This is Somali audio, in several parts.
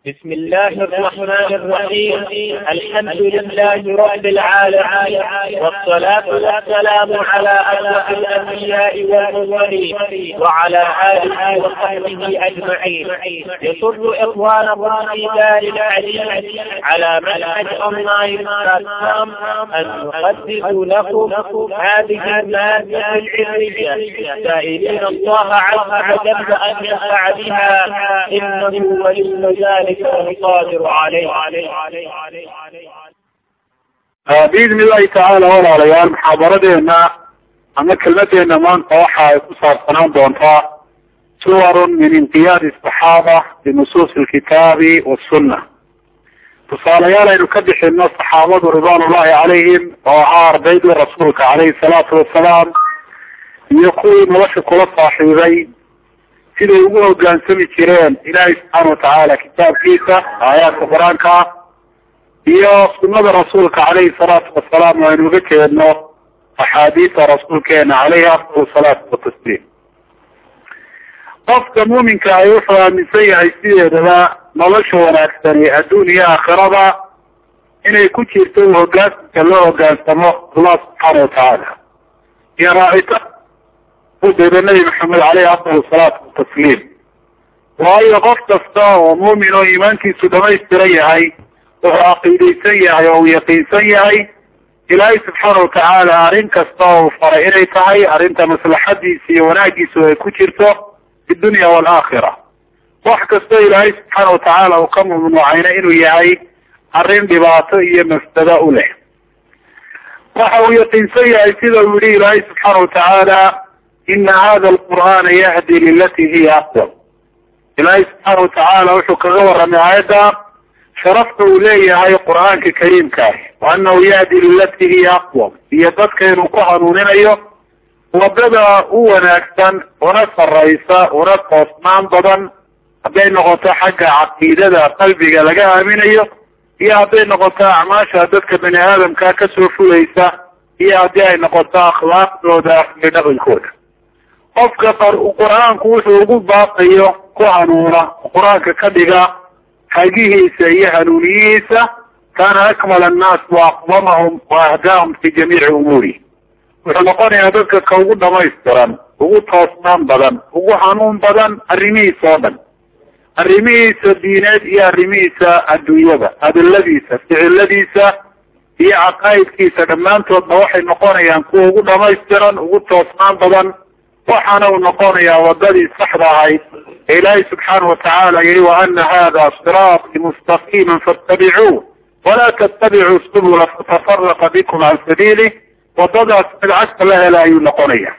بسم الله الرحمن الرحيم الحمد لله رب العالمين والصلاة والسلام على أشرف الأنبياء والمرسلين وعلى آله وصحبه أجمعين يسر إخوانكم في دار الحديث على منهج أونلاين بلاتفورم أن نقدم لكم هذه المادة العلمية سائلين الله عز وجل أن ينفع بها إنه ولي ذلك القادر عليه biidni illahi tacaala walaalayaal muxaadaradeena ama kelmadeena maanta waxa ay ku saabsanaan doontaa suwarun min inqiyaadi asaxaaba binusuusi alkitaabi wasunna tusaalayaal aynu ka bixino saxaabadu ridwaan ullahi calayhim oo ahaa ardaydii rasuulka calayhi salaatu wasalaam iyo kuwii nolosha kula saaxiibay siday ugu hogaansami jireen ilaahay subxaana watacaala kitaabkiisa aayaadka qur-aanka iyo sunada rasuulka calayhi salaatu wasalaam oo aynu uga jeedno axaadiisa rasuulkeena caleyhi afdal salaatu watasliim qofka muuminka ay wuxuu aaminsan yahay sideedaba nolosha wanaagsani adduun iyo aakhirada inay ku jirto hogaansanka loo hogaansamo allah subxaana watacaala iyo raacita udayda nabi maxamed caleyhi afdal salaatu watasliim waayo qof kasta oo muumin oo iimaankiisu dhamaystiran yahay wuxuu caqiidaysan yahay oo uu yaqiinsan yahay ilaahay subxaana watacaala arrin kasta oo uu faray inay tahay arrinta maslaxadiisa iyo wanaagiisu ay ku jirto fi dunya waalaakhira wax kastoo ilaahay subxaana watacaala uu ka mamnuucayna inuu yahay arrin dhibaato iyo mafsado u leh waxa uu yaqiinsan yahay sida uu yihi ilaahay subxaana watacaala ina hada alqur'aana yahdi lilati hiya aqwam ilaahay subxaana watacaala wuxuu kaga warramay aayadda sharafta uu leeyahay qur-aanka kariimkaah wa anahu yahdi lilati hiya aqwam iyo dadka inuu ku hanuuninayo wadada u wanaagsan una saraysa una toosnaan badan hadday noqoto xagga caqiidada qalbiga laga aaminayo iyo hadday noqoto acmaasha dadka bani aadamka kasoo fulaysa iyo haddii ay noqoto akhlaaqdooda iyo dhaqankooda qofka qur-aanku wuxuu ugu baaqayo ku hanuuna qur-aanka ka dhiga hagihiisa iyo hanuuniyihiisa kaana akmala annaas wa aqdamahum wa ahdaahum fi jamiici umuuri wuxuu noqonayaa dadka ka ugu dhamaystiran ugu toosnaan badan ugu hanuun badan arrimihiisa oo dhan arrimihiisa diineed iyo arrimihiisa adduunyada hadaladiisa ficiladiisa iyo caqaa'idkiisa dhammaantoodna waxay noqonayaan kuwa ugu dhamaystiran ugu toosnaan badan waxaana uu noqonayaa wadadii saxda ahayd ee ilaahay subxaana watacaala yihi wa ana hada siraatii mustaqiima faاtabicuu walaa tattabicuu subula fatafaraqa bikum can sabiilih wadadaas mid cagta la hela ayuu noqonaya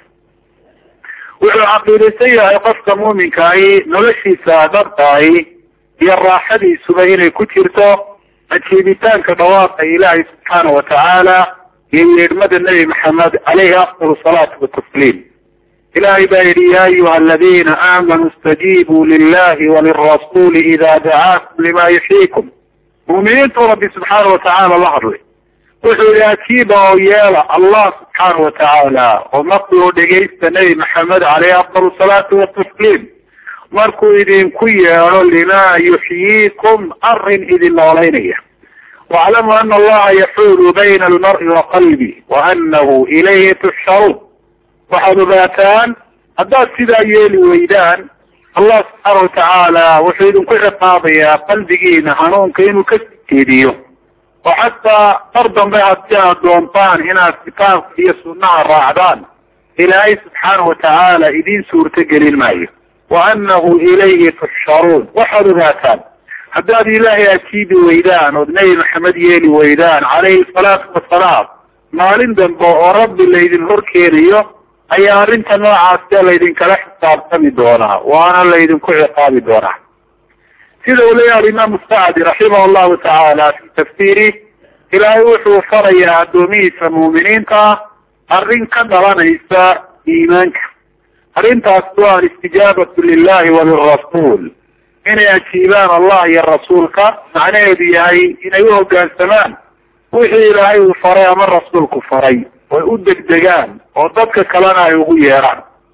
wuxuu caqiidaysan yahay qofka muuminkaahi noloshiisa dhabtaahi iyo raaxadiisuba inay ku jirto ajiibitaanka dhawaaqa ilaahay subxaana watacaala iyo yeedhmada nebi maxamed caleyhi afdal salaatu watasliim ilahay baa yihi ya ayuha aladina aamanuu istajiibuu lilahi walirasuli ida dacaakum lima yuxyiikum muuminiintu rabbi subxaana watacaala la hadlay wuxuu yihi ajiiba oo yeela allah subxaana watacaala oo markuu dhegaysta nebi maxamed caleyhi afdal salaatu watasliim markuu idinku yeedho lima yuxyiikum arrin idin noolaynaya waclamu ana allaha yaxuulu bayna almari wa qalbi wa anahu ilayhi tuxsharuun waxaad ogaataan haddaad sidaa yeeli weydaan allah subxaana watacaala wuxuu idinku ciqaabayaa qalbigiina hanuunka inuu ka jeediyo oo xataa mar dambe haddii aad doontaan inaad kitaabka iyo sunnaha raacdaan ilaahay subxaana watacaala idiin suurto gelin maayo wa anahu ilayhi tuxsharuun waxaad ogaataan haddaad ilaahay ajiibi weydaan ood nebi maxamed yeeli weydaan calayhi salaatu wasalaam maalin dambe oo rabbi laydin horkeenayo ayaa arrinta noocaasee laydinkala xisaabtami doonaa waana laydinku ciqaabi doonaa sida uu leeyahay alimaamu sacdi raximah llahu tacaala fi tafsiiri ilaahay wuxuu farayaa addoomihiisa muuminiinta ah arrin ka dhalanaysa iimaanka arrintaas waa alistijaabatu lilahi walirasuul inay ajiibaan allah iyo rasuulka macnaheedu yahay inay u hoggaansamaan wixii ilaahay uu faray ama rasuulku faray oy u degdegaan oo dadka kalena ay ugu yeedhaan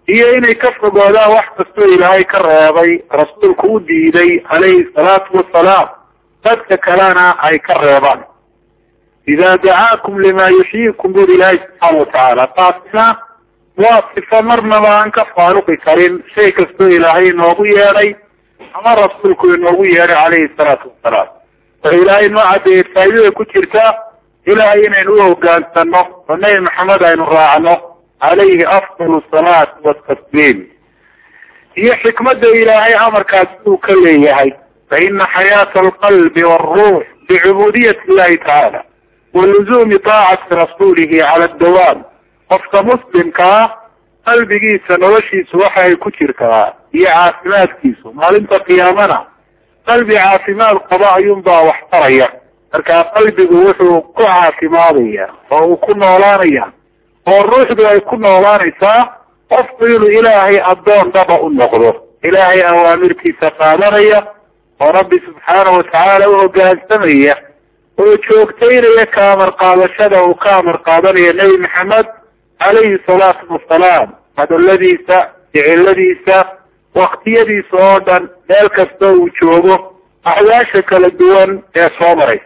iyo inay ka fogoodaan wax kastoo ilaahay ka reebay rasuulku u diiday calayhi salaatu wasalaam dadka kalena ay ka reebaan idaa dacaakum limaa yuxyiikum buri ilaahay subxaana watacaala taasina waa sifo marnaba aan ka faaruqi karin shay kastoo ilaahay inoogu yeedhay ama rasuulku inoogu yeedhay calayhi salaatu wasalaam wuxuu ilaahay noo cadeeyey faa'idada ku jirta ilaahay inaynu u hogaansano oo nebi maxamed aynu raacno calayhi afdal salaat watasliim iyo xikmadda ilaahay amarkaasi uu ka leeyahay fa ina xayaata alqalbi waalruux bicubuudiyati illahi tacaala wa luzuumi taacati rasuulihi cala addawaam qofka muslimka ah qalbigiisa noloshiisu waxa ay ku jirtaa iyo caafimaadkiisu maalinta qiyaamana qalbi caafimaad qaba ayuunbaa wax taraya markaa qalbigu wuxuu ku caafimaadaya oo uu ku noolaanaya oo ruuxdu ay ku noolaanaysaa qofku inuu ilaahay addoon dhaba u noqdo ilaahay awaamirtiisa qaadanaya oo rabbi subxaana watacaala u hoggaansamaya oo joogtaynaya ka amar qaadashada uu ka amar qaadanayo nebi maxamed calayhi salaatu wasalaam hadaladiisa ficiladiisa waktiyadiisa oo dhan meel kastoo uu joogo axwaasha kala duwan ee soo maraysa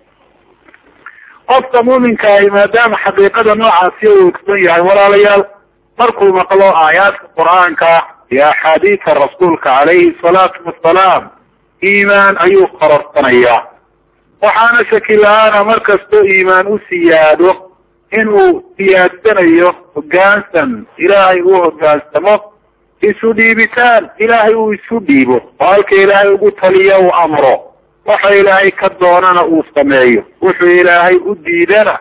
qofka muuminka ahi maadaama xaqiiqada noocaasi uu ogsan yahay walaalayaal markuu maqlo aayaadka qur-aanka iyo axaadiisa rasuulka calayhi salaatu wasalaam iimaan ayuu qororsanayaa waxaana shaki la-aana mar kastoo iimaan u siyaado inuu siyaadsanayo hoggaansan ilaahay uu hoggaansamo isu dhiibitaan ilaahay uu isu dhiibo oo halka ilaahay ugu taliyo uu amro waxa ilaahay ka doonana uu sameeyo wuxuu ilaahay u diidana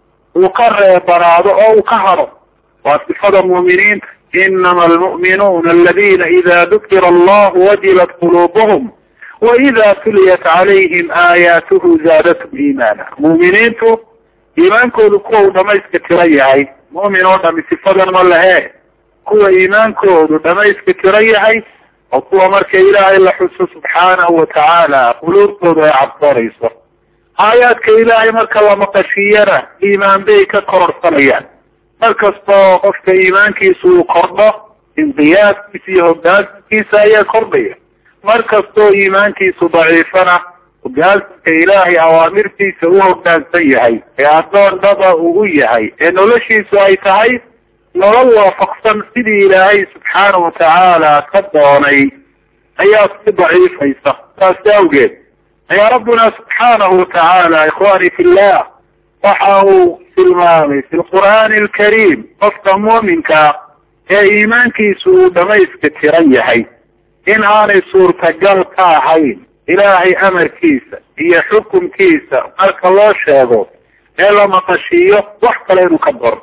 uu ka reebanaado oo uu ka hado waa sifada mu'miniinta inama almu'minuuna aladina ida dukira allahu wajilat quluubuhum wa ida tuliyat calayhim aayaatuhu zaadatum iimaana mu'miniintu iimaankoodu kuwa uu dhamayska tiran yahay mu'min oo dhami sifadan ma lehe kuwa iimaankoodu dhamayska tiran yahay oo kuwa marka ilaahay la xuso subxaanahu watacaala quluubtoodu ay cabsoonayso aayaadka ilaahay marka la maqashiiyana iimaan bay ka kororsanayaan mar kastoo qofka iimaankiisa uu kordho inqiyaaskiisa iyo hoggaansankiisa ayaa kordhaya mar kastoo iimaankiisu daciifana hoggaansanka ilaahay awaamirtiisa u hoggaansan yahay ee addoon dhaba uu u yahay ee noloshiisu ay tahay nolol waafaqsan sidii ilaahay subxaana watacaala ka doonay ayaa si daciifaysa saas awgeed ayaa rabbuna subxaanahu watacaala ikhwani fillah waxa uu tilmaamay fi lqur'aani alkariim qofka muuminka ee iimaankiisu uu dhamayska tiran yahay in aanay suurtagal ka ahayn ilaahay amarkiisa iyo xukunkiisa marka loo sheego ee la maqashiiyo wax kale inuu ka daro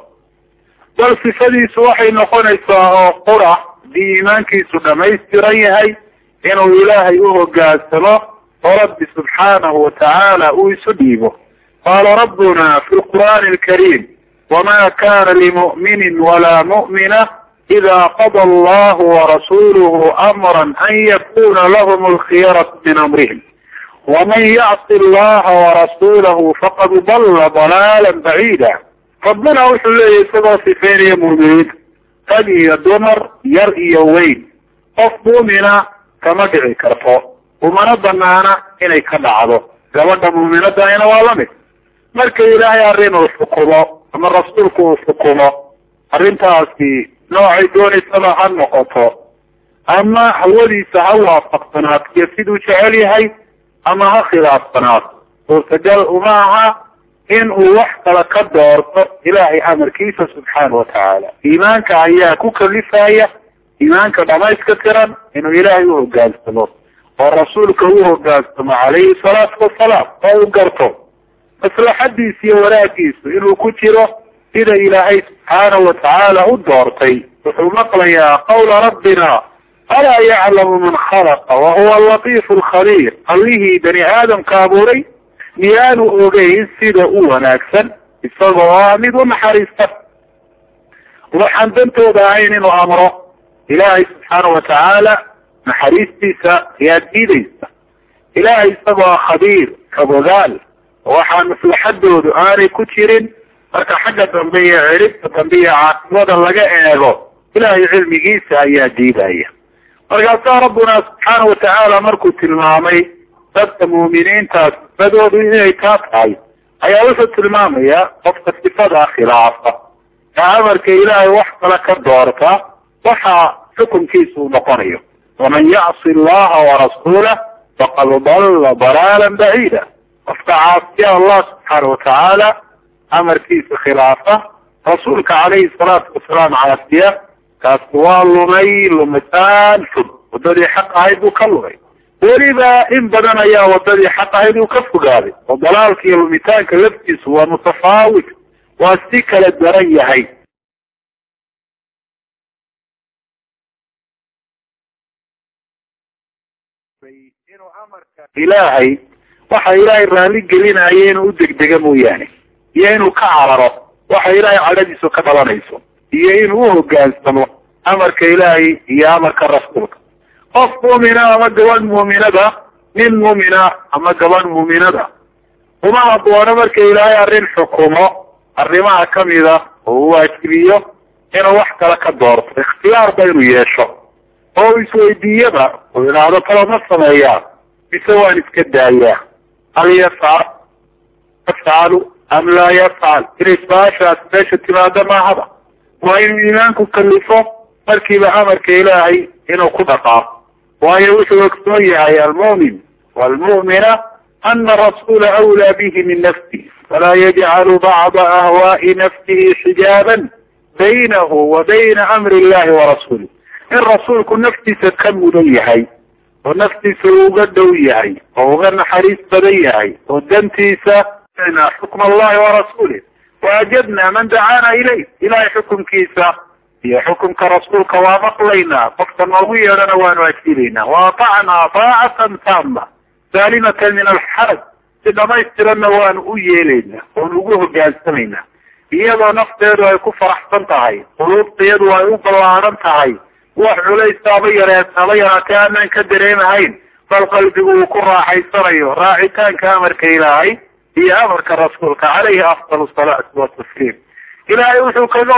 bal sifadiisu waxay noqonaysaa oo qura haddii iimaankiisu dhamaystiran yahay inuu ilaahay u hoggaansamo oo rabbi subxaanahu watacaala uu isu dhiibo qaala rabbuna fi lqur'aani alkariim wama kana limu'minin walaa mu'mina ida qada allahu warasuluhu amran an yakuna lahum alkhiyaratu min amrihim waman yacsi allaha warasuulahu faqad dalla dalaala baciida rabbuna wuxuu leeyahy isagoo sifeynaya mu'miniinta rag iyo dumar yar iyo weyn qof mu'mina kama dhici karto umana banaana inay ka dhacdo gabadha muuminadahina waa lamid marka ilaahay arrin uu xukumo ama rasuulku uu xukumo arrintaasi noocay doonaysaba ha noqoto ama hawadiisa ha waafaqsanaato iyo siduu jecel yahay ama ha khilaafsanaato suurtagal uma aha in uu wax kala ka doorto ilaahay amarkiisa subxaana watacaala iimaanka ayaa ku kalifaya iimaanka dhamayska tiran inuu ilaahay u hogaansamo oo rasuulka u hogaansamo calayhi salaatu wasalaam oo u garto maslaxadiisa iyo wanaagiisu inuu ku jiro sida ilaahay subxaana watacaala u doortay wuxuu maqlayaa qawla rabbina alaa yaclamu man khalaqa wahuwa alatiifu alkhabiir allihii bani aadamka abuuray miyaanu ogeyn sida u wanaagsan isagoo ah mid u naxariista waxaan dantooda ahayn inuu amro ilaahay subxaana watacaala naxariistiisa ayaa diidaysa ilaahay isagoo ah khabiir kabogaal waxaan maslaxadoodu aanay ku jirin marka xagga dambe iyo ciribta dambe iyo caasimada laga eego ilahay cilmigiisa ayaa diidaya markaasaa rabbuna subxaana watacaala markuu tilmaamay dadka muuminiintaas sifadoodu inay taa tahay ayaa wuxuu tilmaamayaa qofka sifadaa khilaafa ee amarka ilaahay wax kale ka doorta waxa xukunkiisa uu noqonayo waman yacsi allaha warasuulah faqad dalla dalaalan baciida qofka caasiya allah subxaana watacaala amarkiisa khilaafa rasuulka calayhi salaatu wasalaam caasiya kaasi waa lumay lumitaan fog wadadii xaq ahayd buu ka lumay weliba in badan ayaa wadadii xaq ahayd uu ka fogaaday oo dalaalka iyo lumitaanka laftiisu waa mutafaawit waa si kala daran yahay inuu amarka ilaahay waxa ilaahay raali gelinaya inuu u degdega mooyaane iyo inuu ka cararo waxa ilaahay cadhadiisu ka dhalanayso iyo inuu uhogaansamo amarka ilaahay iyo amarka rasuulka qof muumina ama gabadh muuminada nin muumina ama gabadh muuminada uma haboono marka ilaahay arrin xukumo arrimaha kamida oo u waajibiyo inuu wax kale ka doorto ikhtiyaarba inuu yeesho oo isweydiiyaba uu idhaahdo talo ma sameeyaa mise waan iska daayaa hal yafcal yafcalu am laa yafcal inay su-aashaas meesha timaado maahaba waa inuu iimaanku kalifo markiiba amarka ilaahay inuu ku dhaqaaqo waayo wuxuu ogsoon yahay almu'min waalmu'mina ana rasuula awlaa bihi min nafsihi falaa yajcalu bacda ahwaa'i nafsihi xijaaban baynahu wa bayna amri illahi warasuulih in rasuulku naftiisa ka mudan yahay oo naftiisa uga dhow yahay oo uga naxariis badan yahay oo dantiisa xukm allahi warasuulih waajadna man dacaana ilayh ilahay xukumkiisa iyo xukumka rasuulka waa maqlaynaa qofka noogu yeedhana waanu ajiibaynaa waatacnaa taacatan taama saalimatan min alxaraj si dhamaystiranna waanu u yeelaynaa oonu ugu hogaansamaynaa iyadoo nafteedu ay ku faraxsan tahay quluubteedu ay u ballaadan tahay wax culaysaaba yaree aba yaraatee aanaan ka dareemahayn bal qalbigu uu ku raaxaysanayo raacitaanka amarka ilaahay iyo amarka rasuulka calayhi afdal salaatu watasliim ilaahay wuxuu kaga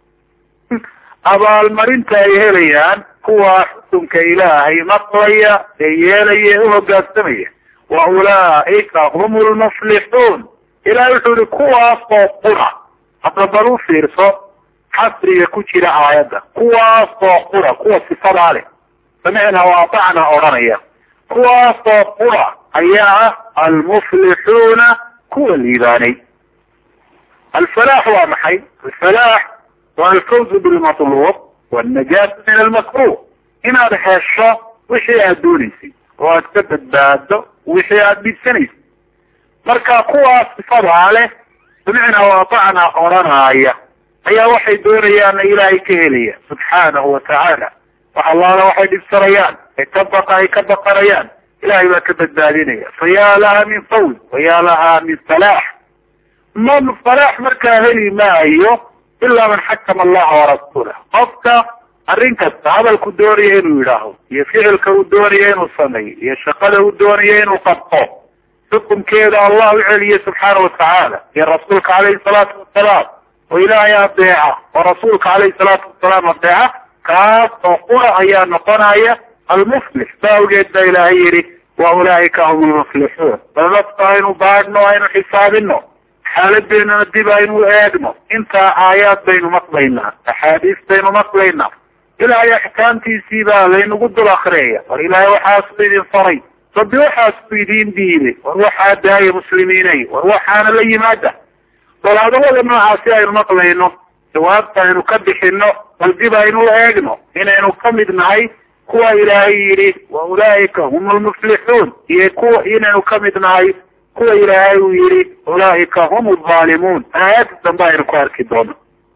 abaalmarinta ay helayaan kuwa xukunka ilaahay maqlaya ee yeelaya ee uhogaansamaya wa ulaa'ika hum lmuflixuun ilahay wuxuu ihi kuwaasoo qura hadda bal u fiirso xasriga ku jira aayadda kuwaasoo qura kuwa sifadaa leh samicna waatacna odhanaya kuwaasoo qura ayaa ah almuflixuuna kuwa liibaanay alfalaax waa maxay alfalaax waa alfawzu bilmatluub waalnajaatu min almakruh inaad hesho wixii aad doonaysay oo aad ka badbaado wixii aad dhibsanaysay marka kuwaas sifadaa leh samicna waatacna odhanaaya ayaa waxay doonayaanna ilaahay ka helaya subxaanahu watacaala wax allaala waxay dhibsanayaan ay ka baqa ay ka baqanayaan ilahay baa ka badbaadinaya fa yaa laha min fawz wa yaa laha min falaax man falaax markaa heli maayo ilaa man xakama allaha warasuulah qofka arrin kasta hadalku doonaya inuu yidhaaho iyo ficilka uu doonaya inuu sameeyo iyo shaqada uu doonaya inuu qabto xukunkeeda allah u celiye subxaana watacaala iyo rasuulka calayhi salaatu wasalaam oo ilaahay adeeca oo rasuulka calayhi salaatu wasalaam adeeca kaas oo qura ayaa noqonaya almuflix saa awgeed baa ilaahay yidhi wa ulaa'ika hum almuflixuun bal nafta aynu baadhno aynu xisaabino xaaladeenana dib aynu eegno intaa aayaad baynu maqlaynaa axaadiis baynu maqlaynaa ilaahay axkaamtiisii baa laynagu dul akriyaya war ilaahay waxaasuu idin faray rabbi waxaasuu idiin diiday war waxaa daaya muslimiinay war waxaana la yimaada bal hadalada noocaasi aynu maqlayno jawaabta aynu ka bixino bal dib aynu eegno inaynu ka mid nahay kuwa ilaahay yidhi wa ulaa'ika hum almuflixuun iyo kuwa inaynu ka mid nahay kuwa ilaahay uu yidhi ulaa'ika hum alzaalimuun aayadda dambe aynu ku arki doono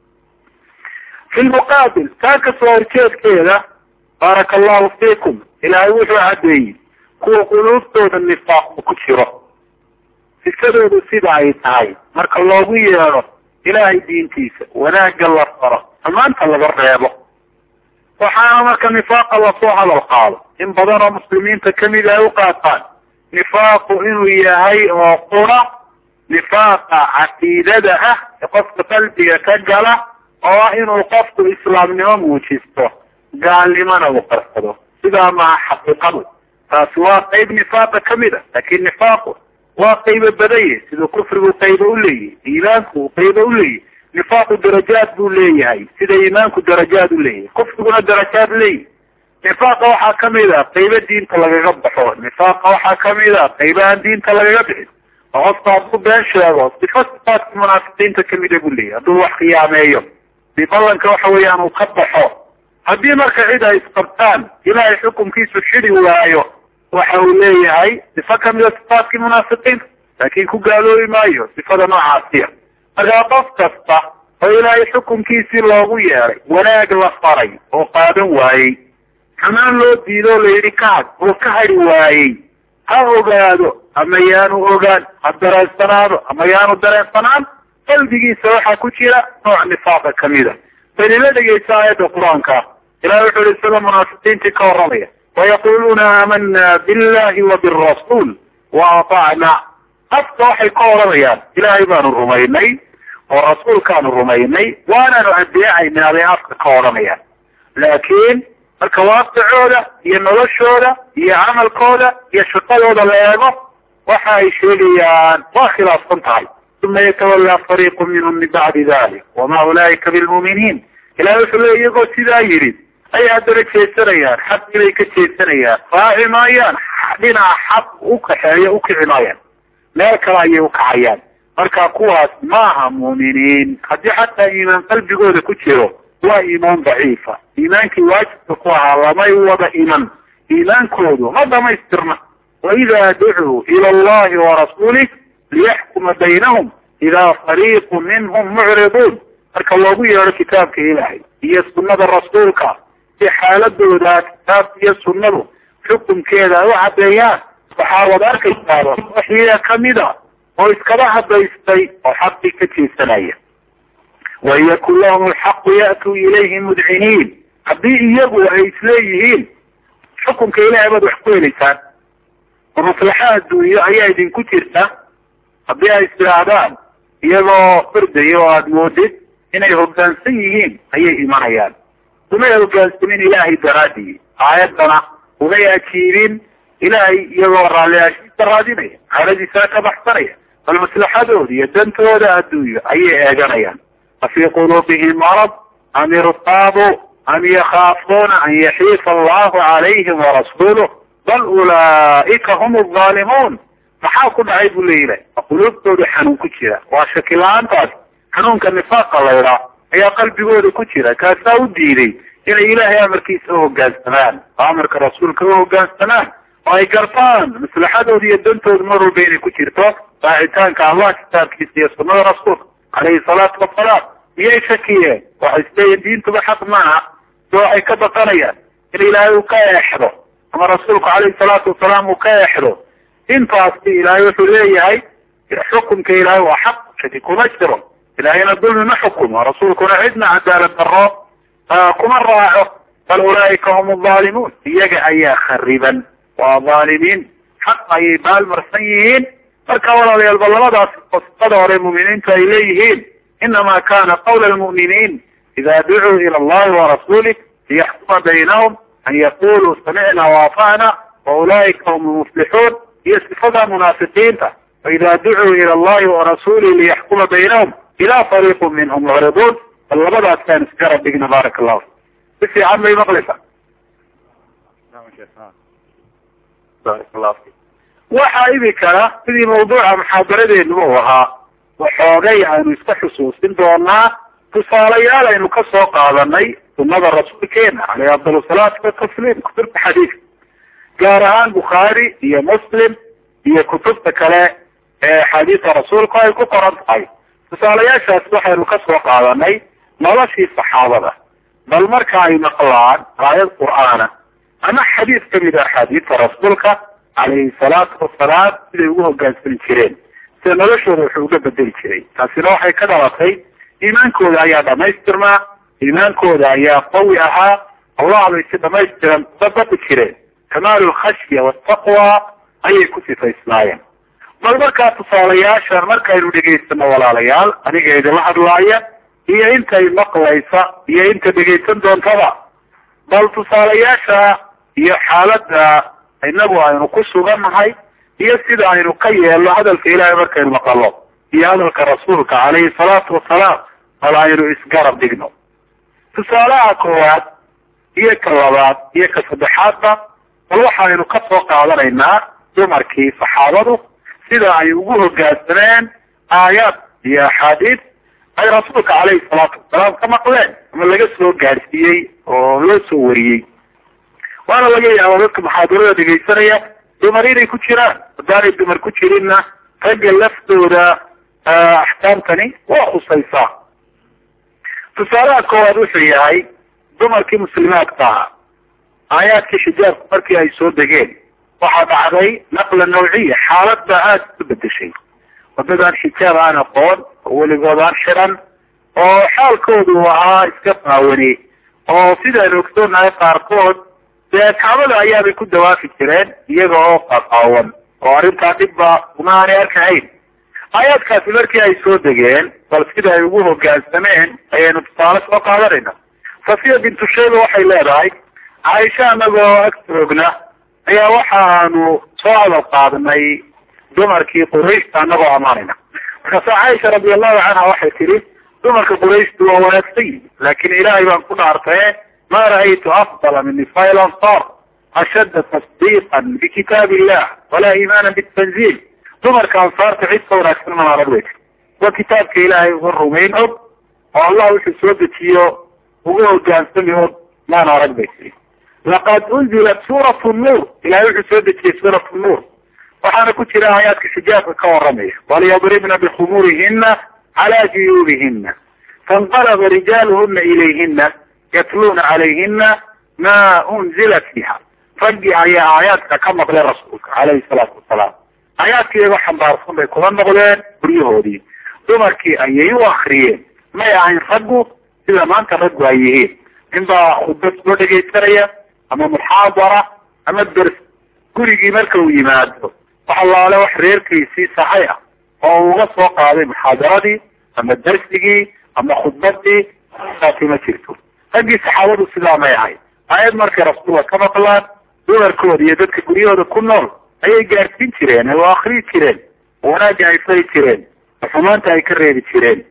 fi lmuqaabil taa kasoo horjeedkeeda baaraka allahu fiikum ilaahay wuxuu caddeeyey kuwa quluubtooda nifaaq ku jiro sisadoodu sida ay tahay marka loogu yeedho ilaahay diintiisa wanaagga la faro amaanta laga reebo waxaana marka nifaaqa lasoo hadal qaado in badan oo muslimiinta kamid ay u qaataan nifaaqu inuu yahay oo qura nifaaqa caqiidada ah ee qofka qalbiga ka gala oo ah inuu qofku islaamnimo muujisto gaalnimona uu qarsado sidaa maha xaqiiqadu taasi waa qeyb nifaaqa kamid a laakin nifaaqu waa qaybo badanye siduu kufrigu qaybo uleeyahy iimaanku uu qaybo uleeyahy nifaaqu darajaad buu leeyahay sida iimaanku darajaad uleeyahay kufriguna darajaad leeyahy nifaaqa waxaa kamid a qaybo diinta lagaga baxo nifaaqa waxaa kamid a qaybo aan diinta lagaga bixin oo qofka hadduu been sheego sifa sifaadka munaafiqiinta kamida buu leeyahy hadduu wax khiyaameeyo si ballanka waxa weeyaan uu ka baxo haddii marka cid ay isqabtaan ilaahay xukumkiisu xidi waayo waxa uu leeyahay sifa kamida sifaadkii munaafiqiinta laakin ku gaaloobi maayo sifada noocaasiya markaa qof kasta oo ilaahay xukumkiisii loogu yeeday wanaag la faray oo qaadan waayey xamaan loo diido o layidhi kahad oo ka hadhi waayey ha ogaado ama yaanu ogaan ha dareensanaado ama yaanu dareensanaan qalbigiisa waxaa ku jira nooc nifaaqa kamida baynila dhegeysa aayadda qur-aanka ilahi wuxuu yihi sida munaafiqiintii ka warramaya wayaquluuna aamana billahi wa birasuul wa atacna afka waxay ka oranayaan ilaahay baanu rumaynay oo rasuulkaanu rumaynay waanaanu adeecaynaa bay afka ka odhanayaan laakiin marka waaqicooda iyo noloshooda iyo camalkooda iyo shaqadooda la eego waxa ay sheegayaan waa khilaafsan tahay uma yatawallaa fariiqu minhum min bacdi dalik wama ulaa'ika bilmu'miniin ilahi wuxuu leey iyagoo sidaa yidhi ay haddana jeesanayaan xaqii bay ka jeesanayaan raaci maayaan dhinaca xaq u kaxeeyo ukici maayaan meel kale ayay ukacayaan marka kuwaas maaha mu'miniin haddii xataa iimaan qalbigooda ku jiro waa iimaan daciifa iimaankii waajibka ku ahaa lamay wada iman iimaankoodu ma dhamaystirna waidaa ducuu ila allahi warasuulih liyaxkuma baynahum idaa fariiqu minhum mucriduun marka loogu yeedho kitaabka ilaahay iyo sunnada rasuulka si xaaladooda kitaabka iyo sunnadu xukunkeeda ay u caddeeyaan waxaa wad arkaysaaba waxyiga kamida oo iskaba hadaystay oo xaqii ka jeesanaya wain yakun lahum alxaqu ya'tuu ilayhi mudciniin haddii iyagu ay isleeyihiin xukunka ilahay baad wax ku helaysaan oo maslaxa adduunyo ayaa idinku jirta haddii ay istidhaahdaan iyagoo ordaya oo aada moodid inay hoggaansan yihiin ayay imanayaan umay hoggaansamin ilaahay daraadii aayaddana umay ajiibin ilaahay iyagoo raalliyaashiisa raadinaya xaaladiisana ka baxsanaya bal maslaxadooda iyo dantooda adduunyo ayay eeganayaan afii quluubihim marad am irtaabuu am yakhaafuuna an yaxiifa allahu calayhim warasuuluh bal ulaa'ika hum alzaalimuun maxaa ku dhacay buu leeyilah quluubtooda xanuun ku jira waa shaki la-aantaas xanuunka nifaaqa laydhaa ayaa qalbigooda ku jira kaasaa u diiday inay ilaahay amarkiisa uhogaansamaan oo amarka rasuulka uhogaansamaan oo ay gartaan maslaxadooda iyo dantooda mar walba inay ku jirto raacitaanka allah kitaabkiisa iyo sunnada rasuulka calayhi salaatu wasalaam miyay shakiyeen waxay isleeyihin diintuba xaq maaha so waxay ka baqanayaan in ilaahay uu ka eexdo ama rasuulku calayhi salaatu wasalaam uu ka eexdo intaasi ilaahay wuxuu leeyahay xukumka ilaahay waa xaq shaki kuma jiro ilaahayna dulmi ma xukumo rasuulkuna cidna cadaalad daro kuma raaco bal ulaa'ika hum alzaalimuun iyaga ayaa khariban waa dhaalimiin xaq ayay baalmarsan yihiin marka walaalayaalba labadaas qosada hore mu'miniintu ay leeyihiin inama kana qawla almu'miniin ida ducuu ila allahi warasuulih liyaxkuma baynahum an yaquluu samicna waata'na wa ulaa'ika hum almuflixuun iyo sifada munaafiqiinta waida ducuu ila allahi warasuulih liyaxkuma baynahum ila fariiqu minhum mucriduun bal labadaas kaan isgarab dhigna baaraka allahu si fiican bay maqlaysaa waxaa imikana sidii mawduuca muxaadaradeenu u ahaa waxoogay aynu iska xusuusin doonaa tusaalayaal aynu ka soo qaadanay sunnada rasuulkeena caleyhi afdal salaatu watasliim kutubta xadiidka gaar ahaan bukhaari iyo muslim iyo kutubta kale ee axaadiista rasuulku ay ku qoran tahay tusaalayaashaas waxaynu ka soo qaadanay noloshii saxaabada bal marka ay maqlaan aayad qur'aana ama xadiis kamid a axaadiista rasuulka calayhi salaatu wasalaam siday ugu hogaansami jireen sida noloshooda wuxuu uga bedeli jiray taasina waxay ka dhalatay iimaankooda ayaa dhamaystirmaa iimaankooda ayaa qawi ahaa allah bay si dhamaystiran uga badi jireen kamaalu lkhashya wataqwa ayay ku sifaysnaayeen bal markaa tusaalayaashan markaynu dhegaysano walaalayaal aniga idinla hadlaaya iyo intay maqlaysa iyo inta dhegaysan doontaba bal tusaalayaasha iyo xaaladda inagu aynu ku sugannahay iyo sida aynu ka yeelno hadalka ilaahay markaynu maqalo iyo hadalka rasuulka calayhi salaatu wasalaam bal aynu isgarab dhigno tusaalaha koowaad iyo ka labaad iyo ka saddexaadba bal waxaynu ka soo qaadanaynaa dumarkii saxaabadu sida ay ugu hogaansameen aayaad iyo axaadiis ay rasuulka calayhi salaatu wasalaam ka maqleen ama laga soo gaadhsiiyey oo loo soo wariyey waana laga yaaba dadka muxaadarada dhegaysanaya dumar inay ku jiraan haddaanay dumar ku jirinna ragga laftooda axkaamtani waa khusaysaa tusaalaha koowaad wuxuu yahay dumarkii muslimaadka ahaa aayaadkii xijaabku markii ay soo degeen waxaa dhacday naqla nawciya xaalad baa aada isu bedeshay wadadaan xijaab aan aqoon oo weligood aan xiran oo xaalkoodu ahaa iska qaawani oo sidaynu ogsoonahay qaarkood dee kaabada ayaabay ku dawaafi jireen iyaga oo qaqaawan oo arrintaa dhibba uma aanay arkahayn aayaadkaasi markii ay soo degeen bal sida ay ugu hogaansameen ayaynu tusaale soo qaadanayna safiya bintu shayba waxay leedahay caaisha anagoo ag joogna ayaa waxaanu soo hadal qaadnay dumarkii qurayshta anagoo amaanayna markaasa caaisha radiallahu canha waxay tihi dumarka qurayshtu waa wanaagsan yihin laakin ilaahay baan ku dhaartaye ma ra'aytu afdala min nisaa ilansar ashadda tasdiiqan bikitaab illah walaa iimaana bitanziil dumarka ansaarta cid ka wanaagsan mana arag wey waa kitaabka ilaahay uga rumayn og oo allah wuxuu soo dejiyo uga hogaansami og maana arag bay tiri laqad unzilat suurat nuur ilahay wuxuu soo dejiyey suurat nuur waxaana ku jira aayaadka xijaabka ka waramaya walyadribna bikhumurihina cala juyuubihina fainqalaba rijaaluhuna ilayhina yatluuna calayhina ma unzila fiiha raggii ayaa aayaadka ka maqlay rasuulka calayhi salaatu wasalaam aayaadkii iyagoo xambaarsan bay kula noqdeen guryahoodii dumarkii ayay u akriyeen may ahayn raggu sida maanta raggu ay yihiin ninbaa khudbad soo dhegaysanaya ama muxaadara ama ders gurigii marka uu yimaado wax allaale wax reerkiisii saxay ah oo uga soo qaaday muxaadaradii ama dersigii ama khudbadii saasi ma jirto raggii saxaabadu sidaa may ahayn aayad markay rasuulka ka maqlaan dumarkooda iyo dadka guryahooda ku nool ayay gaadhsiin jireen oo akriyi jireen wanaagga ay fari jireen xumaanta ay ka reebi jireen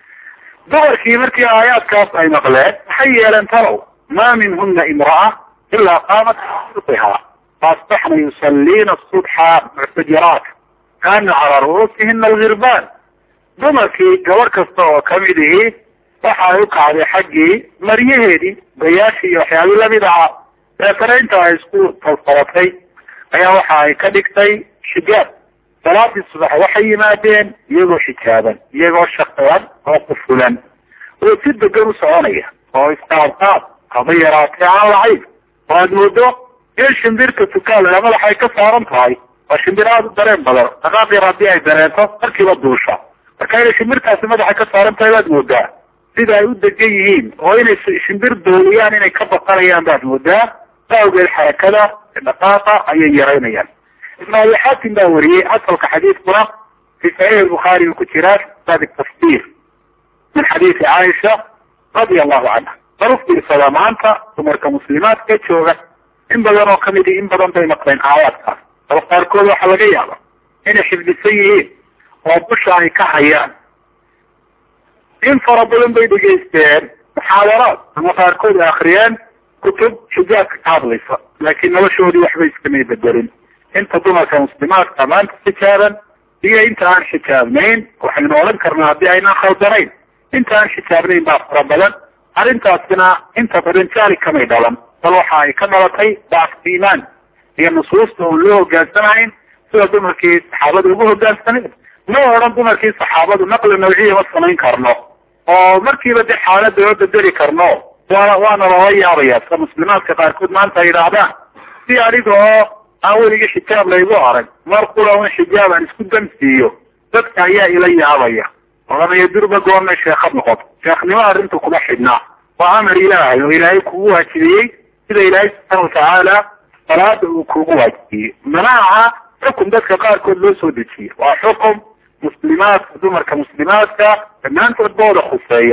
dumarkii markii aayaadkaas ay maqleen maxay yeeleen talow ma minhuna imra'a ilaa qaamat suqihaa faasbaxna yusaliina subxa muctajiraat kaana calaa ru'uusihina algirbaan dumarkii gabadh kasta oo kamid ihi waxa ay u kacday xaggii maryaheedii gayaashii iyo waxyaabii lamid ahaa deetana inta ay isku talsabatay ayaa waxa ay ka dhigtay xijaab salaadii subax waxay yimaadeen iyagoo xijaaban iyagoo shaqean oo qufulan oo si degan u soconaya oo isqaadqaad haba yaraatee aan lahayn oo aad moodo in shimbirta tukaala madaxay ka saaran tahay waa shimbir aada u dareen badan dhaqaaq yar haddii ay dareento markiiba duusha marka inay shimbirtaasi madaxa ka saaran tahay baad moodaa sida ay u degan yihiin oo inay shimbir dooliyaan inay ka baqanayaan baad moodaa awgeed xarakada dhaqaaqa ayay yaraynayaan ibn abi xaatim baa wariyey asalka xadiidkuna fi saxiix bukhaari uu ku jiraa kitaab tafsir min xadiisi caaisha radia allahu canha bal u fiirsada maanta dumarka muslimaadka jooga in badan oo kamid in badan bay maqleen aayaadkaas bal qaarkood waxaa laga yaaba inay xifdisan yihiin oo busha ay ka hayaan in fara badan bay dhegaysteen muxaadaraad ama qaarkood ay akriyeen kutub xijaabka ka hadlaysa laakiin noloshoodii waxbay iskamay bedelin inta dumarka muslimaadka maanta xijaaban iyo inta aan xijaabnayn waxaynu odhan karnaa haddii aynaan khaldanayn inta aan xijaabnayn baa fara badan arrintaasina inta badan jaali kamay dhalan bal waxa ay ka dhalatay dacfka iimaan iyo nusuusta oon loo hogaansanahayn sida dumarkii saxaabada ugu hogaansaneen ma odhan dumarkii saxaabadu naqli nawciya ma samayn karno oo markiiba de xaalada oo bedeli karno waa waana loola yaabaya sida muslimaadka qaarkood maanta ay yidhaahdaan si aniga oo aan weligii xijaab laygu arag mar kula un xijaab aan isku damsiiyo dadka ayaa ila yaabaya odhanaya durba goornay sheekad noqoto sheekhnimo arrinta kuma xidhnaa waa amar ilaahay oo ilaahay kugu waajibiyey sida ilaahay subxaana watacaala salaada uu kugu waajibiyey mana aha xukum dadka qaarkood loo soo dejiyey waa xukum muslimaadka dumarka muslimaadka dhammaantood booda khuseeya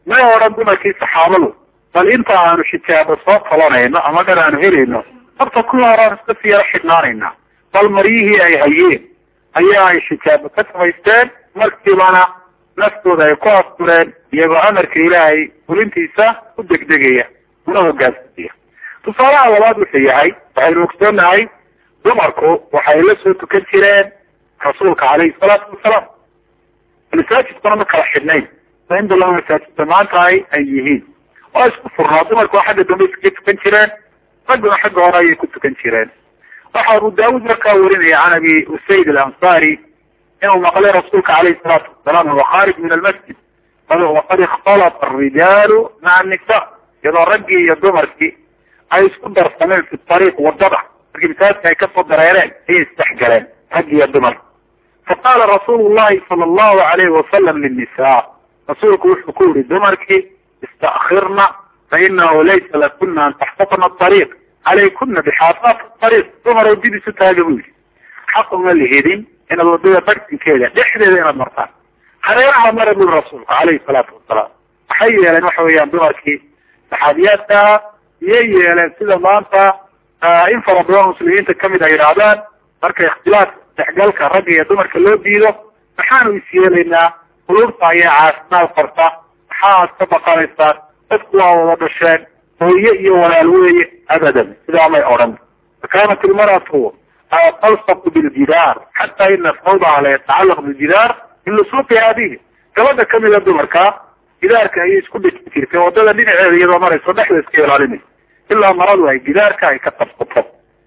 may odhan dumarkii saxaabadu bal inta aanu shitaabo soo talanayno ama dhan aanu helayno horta kuwa hore aan iska siyaro xidhnaanayna bal maryihii ay hayeen ayaa ay shitaabo ka samaysteen markiibana naftooda ay ku astureen iyagoo amarka ilaahay fulintiisa u degdegaya una hogaansamaya tusaalaha labaad wuxuu yahay waxaynu ogsoonahay dumarku waxay la soo tukan jireen rasuulka calayhi salaatu wasalaam masaajidkuna ma kala xidhnayn inda laba masaajidta maanta ay ay yihiin waa isku furnaa dumarku xagga dambe iskaga tukan jireen ragguna xagga hore ayay ku tukan jireen waxa abu daawud markaa warinaya can abi usayd alansari inuu maqlay rasuulka calayhi salaatu wasalaam huwa khaarij min almasjid waqad ikhtalata arijaalu maca annisa iyadoo raggii iyo dumarkii ay isku darsameen fi ariiq wadada markii masaajidka ay kasoo dareereen ayay isdhexgaleen raggii iyo dumarka faqaala rasuulu llahi sala allahu alayhi wasalam linnisaa rasuulku wuxuu ku yihi dumarkii istakirna fainahu laysa lakuna an taxtafna ariiq calaykuna bixaasaat ariiq dumar oo dib isu taaga buu yihi xaq uma lihidin inaad wadada bartinkeeda dhexdeeda inaad martaan hareeraha mara bui rasuulku calayhi salaatu wasalaam waxay yeeleen waxa weeyaan dumarkii saxaabiyaadkaa iyay yeeleen sida maanta in fara badan muslimiinta kamid ay yidhaahdaan marka ikhtilaaf dexgalka ragga iyo dumarka loo diido maxaanu is yeelaynaa qulubta ayaa caafimaad qarta maxaaad ka baqanaysaan dadku waa wada dhasheen hooye iyo walaal weeye abadan sidaa may odhan fakanat ilmaratu talsaqu biljidaar xata ina sawdaha la yatacalaq biljidaar min lusuuqi abihi gabadha kamida dumarka gidaarka ayay isku dhejin jirtay wadada dhinaceeda iyadoo marayso dhexda iska ilaalinaysa ilaa maradu ay gidaarka ay ka qabsato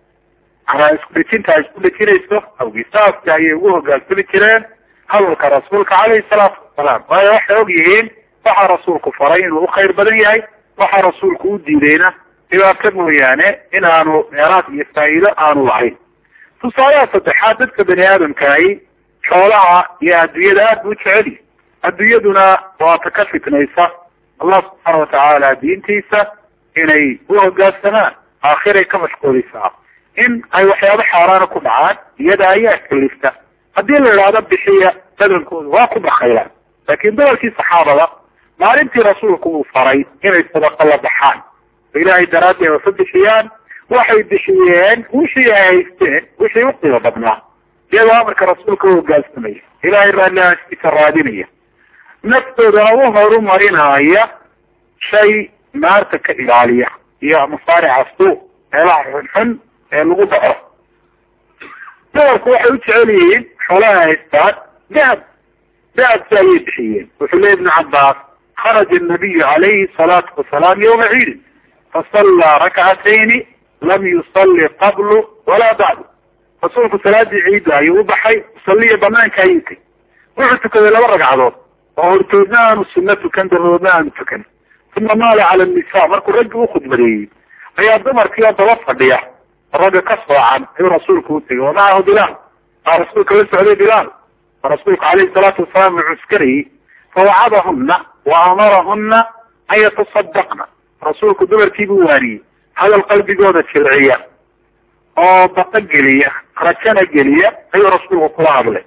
manaa isku dhejinta ay isku dhejinayso awgisaaska ayay ugu hogaansami jireen hadalka rasuulka calayhi salaatu wasalaam waayo waxay og yihiin waxaa rasuulku faray inuu ukhayr badan yahay waxaa rasuulku u diidayna dhibaato mooyaane inaanu meeraad iyo faa'iido aanu lahayn tusaalaha saddexaad dadka bani aadamkaahi xoolaha iyo adduunyada aad buu jeceli adduunyaduna waata ka fitnaysa allah subxaana watacaala diintiisa inay u hogaansamaan aakhiray ka mashquulisaa in ay waxyaabo xaaraana ku dhacaan iyada ayaa kalifta haddii la idhaahdo bixiya badankooda waa ku bakaylaan laakiin dumarkii saxaabada maalintii rasuulku uu faray inay sadaqa la baxaan oo ilaahay daraaddeed wasa bixiyaan waxay bixiyeen wixii ay haysteen wixii u qiimo badnaa iyagoo amarka rasuulka u hogaansamaya ilaahay raallihaaskiisa raadinaya naftoodana u horumarinaya shay naarta ka ilaaliya iyo masaarica suuq meelaha xunxun ee lagu dhaco dumarku waxay u jecel yihiin xoolaha haystaan dahab dahabki ayay bixiyeen wuxuu leey ibnu cabbaas kharaja الnabiyu calayhi الsalaatu wasalaam yawma ciidin fasallaa rakcatayni lam yusalli qablu walaa bacdu rasuulku salaadii ciidda ayuu u baxay musalliya banaanka ayuu tegay wuxuu tukaday laba ragcadood oo hortoodna aanu sunno tukan dabadoodna aanu tukan uma maala cala nisa markuu raggi u khudbadeeyey ayaa dumarkiioo daba fadhiya ragga ka soocan ayuu rasuulku u tegay wamacahu bilaal aa rasuulka la socday bilaal rasuulku calayhi salaatu wasalaam uu cuskarayey fawacadahuna wa amarahuna an yatasadaqna rasuulku dumarkiibuu waaniyey hadal qalbigooda jilciya oo baqa geliya rajana geliya ayuu rasuulku kula hadlay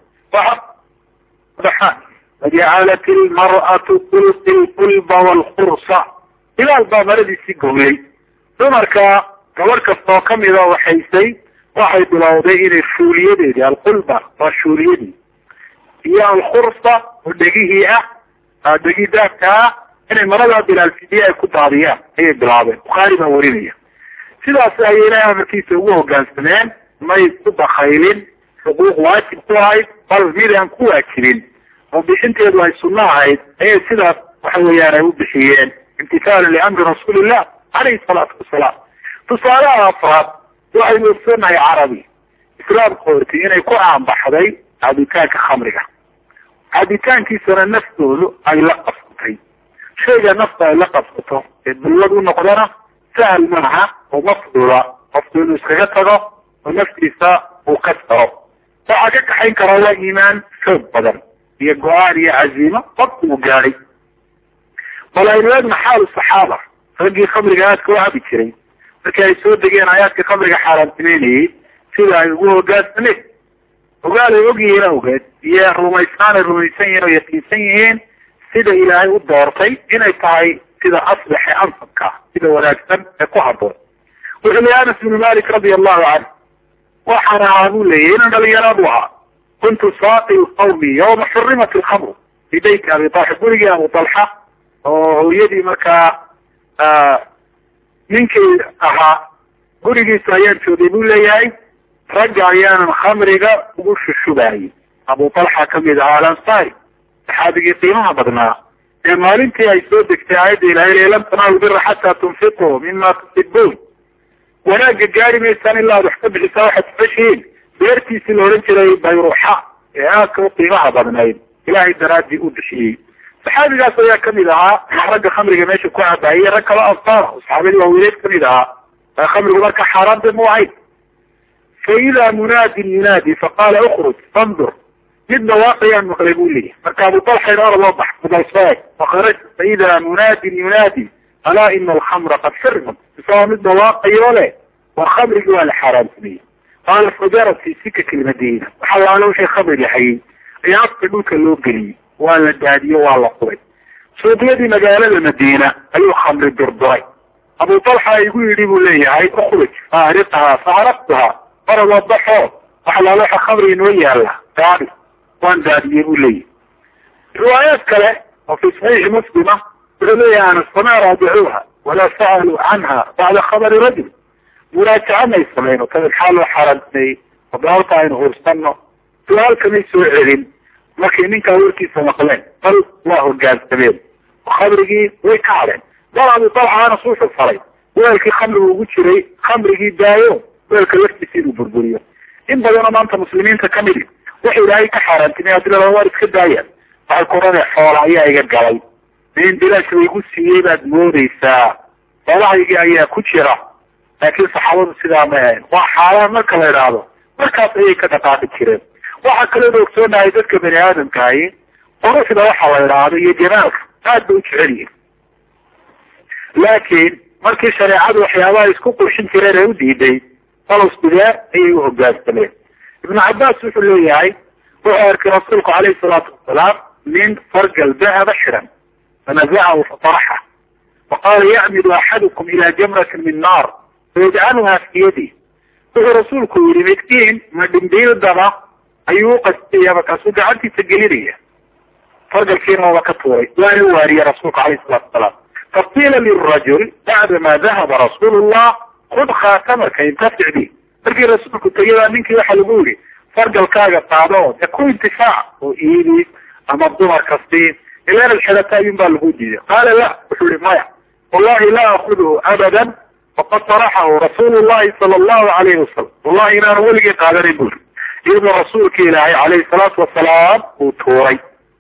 wajacalat ilmar'atu tulqi lqulba waalkhursa bilaal baa maradiisii goglay dumarka gabadh kasta oo kamida waxaysay waxay bilowday inay shuuliyadeedii alqulba waa shuuliyadii iyo alkhursa oo dhegihii ah dhegii daabka ah inay maradaa bilaalfidiye ay ku daadiyaan ayay bilaabeen bukhaari baa warinaya sidaas ayay ilahay amarkiisa ugu hogaansameen may ku bakaylin xuquuq waajib ku ahayd bal mid aan ku waajibin oo bixinteedu ay sunno ahayd ayay sidaas waxa weeyaan ay u bixiyeen imtithaalan liamri rasuulillah calayhi salaatu wasalaam tusaalaha afraad waxaynu ogsonahay carabi islaamka horti inay ku aanbaxday cabitaanka khamriga cabitaankiisana naftoodu ay la qabsatay shayga nafta ay la qabsato ee dulwad u noqdana sahal maaha oo ma fududa qofku inuu iskaga tago oo naftiisa uu ka saro waxaa ka kaxayn karaa waa iimaan xoog badan iyo go-aan iyo caziimo qofku uu gaadhay bal aynu eegna xaalu saxaaba raggii khamriga aadka u cabi jiray markii ay soo degeen aayaadka khamriga xaaraantimeynayey sida ay ugu hogaansameen ogaal ay og yihiin awgeed iyo rumaysaan ay rumaysan yihiin oo yaqiinsan yihiin sida ilaahay u doortay inay tahay sida asbaxe ansabka sida wanaagsan ee ku haboon wuxuu leeyay anas bnu malik radia allahu canhu waxaan ahaa buu leeyay inan dhalinyaraadu ahaa kuntu saaqi qawmi yawma xurimat alkhamru fi beyti abi talxa gurigii abu talxa oo hooyadii markaa ninkii ahaa gurigiisa ayaan joogay buu leeyahay ragga ayaanan khamriga ugu shushubaayay abu talxa kamid ahaa alansari saxaabigii qiimaha badnaa ee maalintii ay soo degtay aayadda ilahay lan tanaalu bira xataa tunfiquu mima tusibuun wanaagga gaari maysaan ilaa ad wax ka bixisaa waxaad jeceshihiin beertiisii la odhan jiray bayruxa ee aadka u qiimaha badnayd ilahay daraadii u bixiyey saxaabigaas ayaa kamid ahaa ragga khamriga meesha ku cabaayay rag kalo ansaar saxaabadii waawiileed kamid ahaa khamrigu marka xaaraan de mu ahayn fa idaa munaadin yunaadi faqaala ukruj fandur mid dhawaaqayaan maqlay buu leeyahy marka abu talxa inoora loo bax mudalsooy fakaraj fa idaa munaadin yunaadi alaa ina alkhamra qad xurimat isagoo mid dhawaaqayo leh war khamrigii waa la xaaraansameyey qaala fajarat fi sikaki lmadiina waxaa laala wixii khamri lahayey ayaa afka dhulka loo geliyey waa la daadiyo waa la qubay suuqyadii magaalada madiina ayuu khamri durduray abu talxa igu yidhi buu leeyahay ukruj faariqaha faaraqtuha fara wadaxo waxa laala waxa khamri inoo yaala daadi waan daadiyey buu leeyahy riwaayaad kale oo fi saxiixi muslima wuxuu leeyahay anas fama raajacuuha walaa sa'aluu canha bacda khabari rajul muraajaca may samayno kada maxaa loo xaaraantimeeyey adaabta aynu hursano su-aal kamay soo celin markay ninkaa warkiisa maqleen bal waa hogaansameen oo khamrigii way ka hadheen bal abu talxa anas wuxuu falay weelkii khamrigu ugu jiray khamrigii daayo weelka laftiisa inuu burburiyo in badanoo maanta muslimiinta kamidi waxay ilaahay ka xaaraantimey hadii lalaba waar iska daayaan waxay kuranay xoola ayaa iga galay in bilaash laygu siiyey baad moodeysaa xoolahaygii ayaa ku jira laakiin saxaabadu sidaa may ahayn waa xaaraan marka la idhaahdo markaas ayay ka dhaqaaqi jireen waxaa kaloo ogsoonahay dadka bani aadamkaahi quruxda waxa la idhaahdo iyo jamaalka aad bay u jecel yihin laakiin markii shareecadu waxyaabaha isku qurxin jireen ee u diiday falos bidee ayay u hogaansameen ibnu cabaas wuxuu leeyahay wuxuu arkay rasuulku calayhi salaatu wasalaam nin fargal dahaba xiran fanazacahu fataraxa faqaala yacmidu axadukum ila jamratin min naar fayajcaluha fi yadi wuxuu rasuulku yihi midkiin ma dhimbiildaba ayuu uqastaya markaasuu gacantiisa gelinaya fargalkiina waaba ka tuuray waana waariye rasuulku calayhi salatu wasalaam faqiila lirajul bacdama dahaba rasuulu llah kud khaatamaka intafic bi markii rasuulku tegay baa ninkii waxa lagu yihi fargalkaaga qaado oo dee ku intifaac oo iibi ama dumar kastiin ilaan alxidata ayun baa lagu diiday qaala la wuxuu yihi maya wallahi laa akuduhu abadan faqad taraxahu rasuulu llahi sala allahu alayhi wasalam wallahi inaanu weligii qaadanin buri iyadoo rasuulka ilaahay calayhi salaatu wasalaam uu tuuray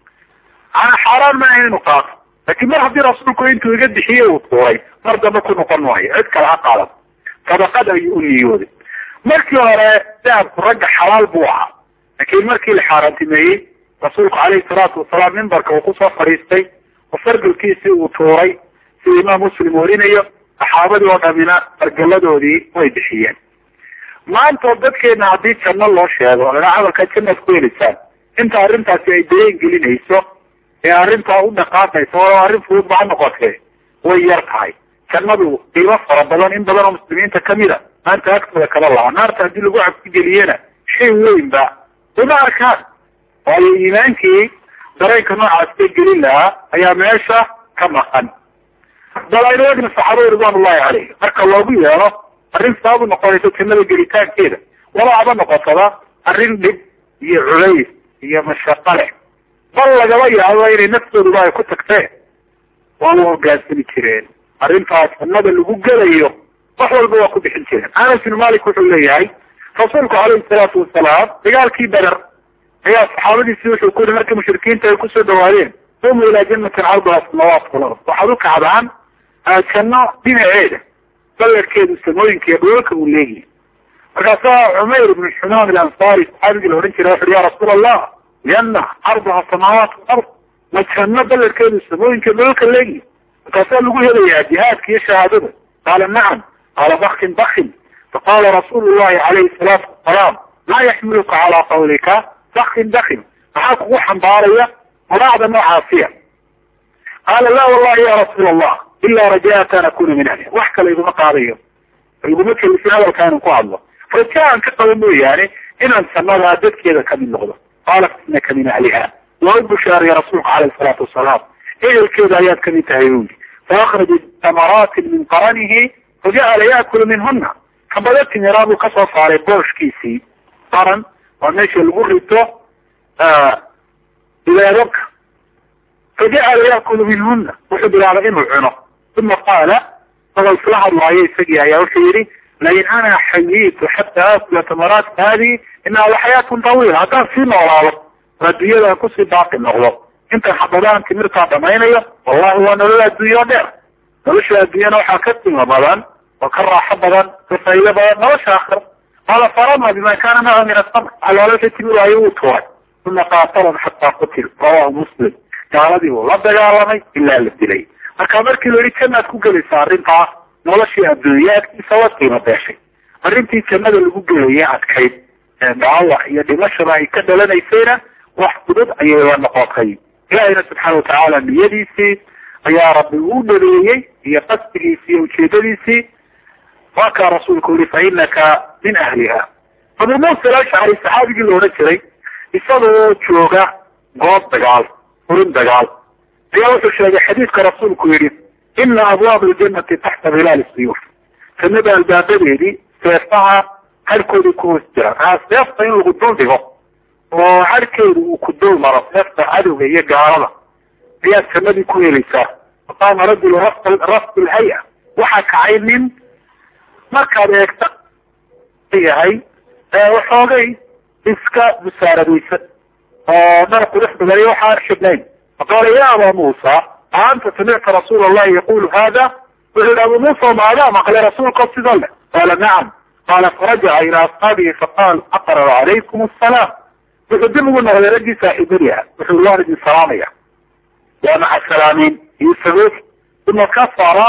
ana xaaraan ma aha inu qaato laakiin mar haddii rasuulku intuu iga bixiye uu tuuray mar dambe ku noqon maayo cid kale ha qaadan sadaqad ayuu u niyooday markii hore dahabku ragga xalaal buu ahaa laakiin markii la xaaraantimeeyey rasuulku calayhi salaatu wasalaam mimbarka uu kusoo fadhiistay oo fargalkiisii uu tuuray sida imaam muslim warinayo saxaabadii oo dhamina fargaladoodii way bixiyeen maanta dadkeena haddii janno loo sheego lana camalka jannaad ku helisaan inta arrintaasi ay dareen gelinayso ee arrintaa u dhaqaaqaysa oo arrin fudud ba ha noqotee way yar tahay jannadu qiimo fara badan in badan oo muslimiinta kamid a maanta agtooda kala laha naarta haddii lagu cabsigeliyena shay weyn ba uma arkaan waayo iimaankii dareenka noocaas bay gelin lahaa ayaa meesha ka maqan bal aynu egna saxaabada ridwan ullahi caleyh marka loogu yeelo arrin sabab u noqonayso jannada gelitaankeeda wala haba noqotada arrin dhib iyo culays iyo mashaqo leh bal lagaba yaabo inay naftooduba ay ku tagteen waa u hogaansami jireen arrintaas jannada lagu gelayo wax walba waa ku bixin jireen anas bin malik wuxuu leeyahay rasuulku calayhi salaatu wasalaam dagaalkii beder ayaa saxaabadiisi wuxuu ku yihi markii mushrikiinta ay kusoo dhawaadeen umu ilaa jannatin carduha samawaat wal ard waxaad u kacdaan janno dhinaceeda baledkeedu samooyinka iyo dhulalka uu leeyahay markaasaa cumayr ibn xumaam ilansari saxaabigii la odhan jiray wuxuhi ya rasuul allah lianna carduha samaawaat walard ma janno baledkeedu samooyinka dhulalka leeyahay markaasaa lagu helayaa jihaadka iyo shahaadada qaala nacam qaala bakin bakin faqala rasuulu llahi calayhi salaatu wasalaam maa yaxmiluka calaa qawlika bakin bakin maxaa kugu xambaaraya quraacda noocaasiya qaala la wallahi ya rasuul allah ilaa raja'aka an akuna min ahliha wax kale iguma qaadayo iguma kelifin hadalka inaan ku hadlo raja aan ka qabo mooyaane inaan sanadaa dadkeeda kamid noqdo qaalat inaka min ahliha waa u bushaariya rasuulka caleyh salaatu wasalaam ehelkeeda ayaad kamid tahay buuli faakraja tamaraatin min qaranihi faja'ala yaakulu minhuna kabada timiraa buu kasoo saaray booshkiisii qaran waa meesha lagu rito ileedabka faja'ala yaakulu minhuna wuxuu bilaabay inuu cuno uma qaala isagoo isla hadlaayo isagii ayaa wuxuu yihi lain ana xayitu xataa aakula tamaraati haadihi inaha laxayaatun tawiila haddaan sii noolaado oo adduunyada kusii baaqi noqdo intan xabadaan timirtaa dhamaynayo wallahi waa nolol adduunye oo dheer nolosha adduunyana waxaa ka qiimo badan oo ka raaxo badan ka faa'ido badan nolosha aakhira qaala farama bima kana maca min asamr aloolasha timir waayo uu tuuray uma qaatalan xataa qutil rawahu muslim gaaladii buu la dagaalamay ilaa la dilay marka markii la yihi jannaad ku gelaysa arrintaa noloshii adduunye agtiisa waa qiimo beeshay arrintii jannada lagu gelayay adkayd dhaawac iyo dhimashada ay ka dhalanaysayna wax fudud ayay la noqotay ilaahayna subxaana watacaala niyadiisii ayaa rabbi uu dhabeeyey iyo qasdigiisii iyo ujeedadiisii waa kaa rasuulku yihi fa inaka min ahliha abu muusa alashcari saxaabigii la odhan jiray isagoo jooga goob dagaal furin dagaal ayaa wuxuu sheegay xadiidka rasuulku yihi ina abwaab aljanati taxta hilaal siyuuf jannada albaabadeedii seefaha harkoodii ku hoos jira aa seefta in lagu dul dhigo oo harkeedu uu ku dul maro seefta cadowga iyo gaalada ayaad jannadii ku helaysaa faqaama rajulu rafd lhaya waxaa kacay nin markaad eegta yahay waxoogay iska musaaradaysan oo dhar qurux badan iyo waxaan xidhnayn faqaala ya aba muusa aanta samicta rasuula allahi yaqulu hada wuxuu yihi abu muusa maadaa maqlay rasuulka sida leh qaala nacam qaala farajaca ila asxaabihi faqaal aqrar calaykum asalaam wuxuu dib ugu noqday raggii saaxiibadii ah wuxuu waan idin salaamaya waa maca salaamin iyo sagoog uma kasara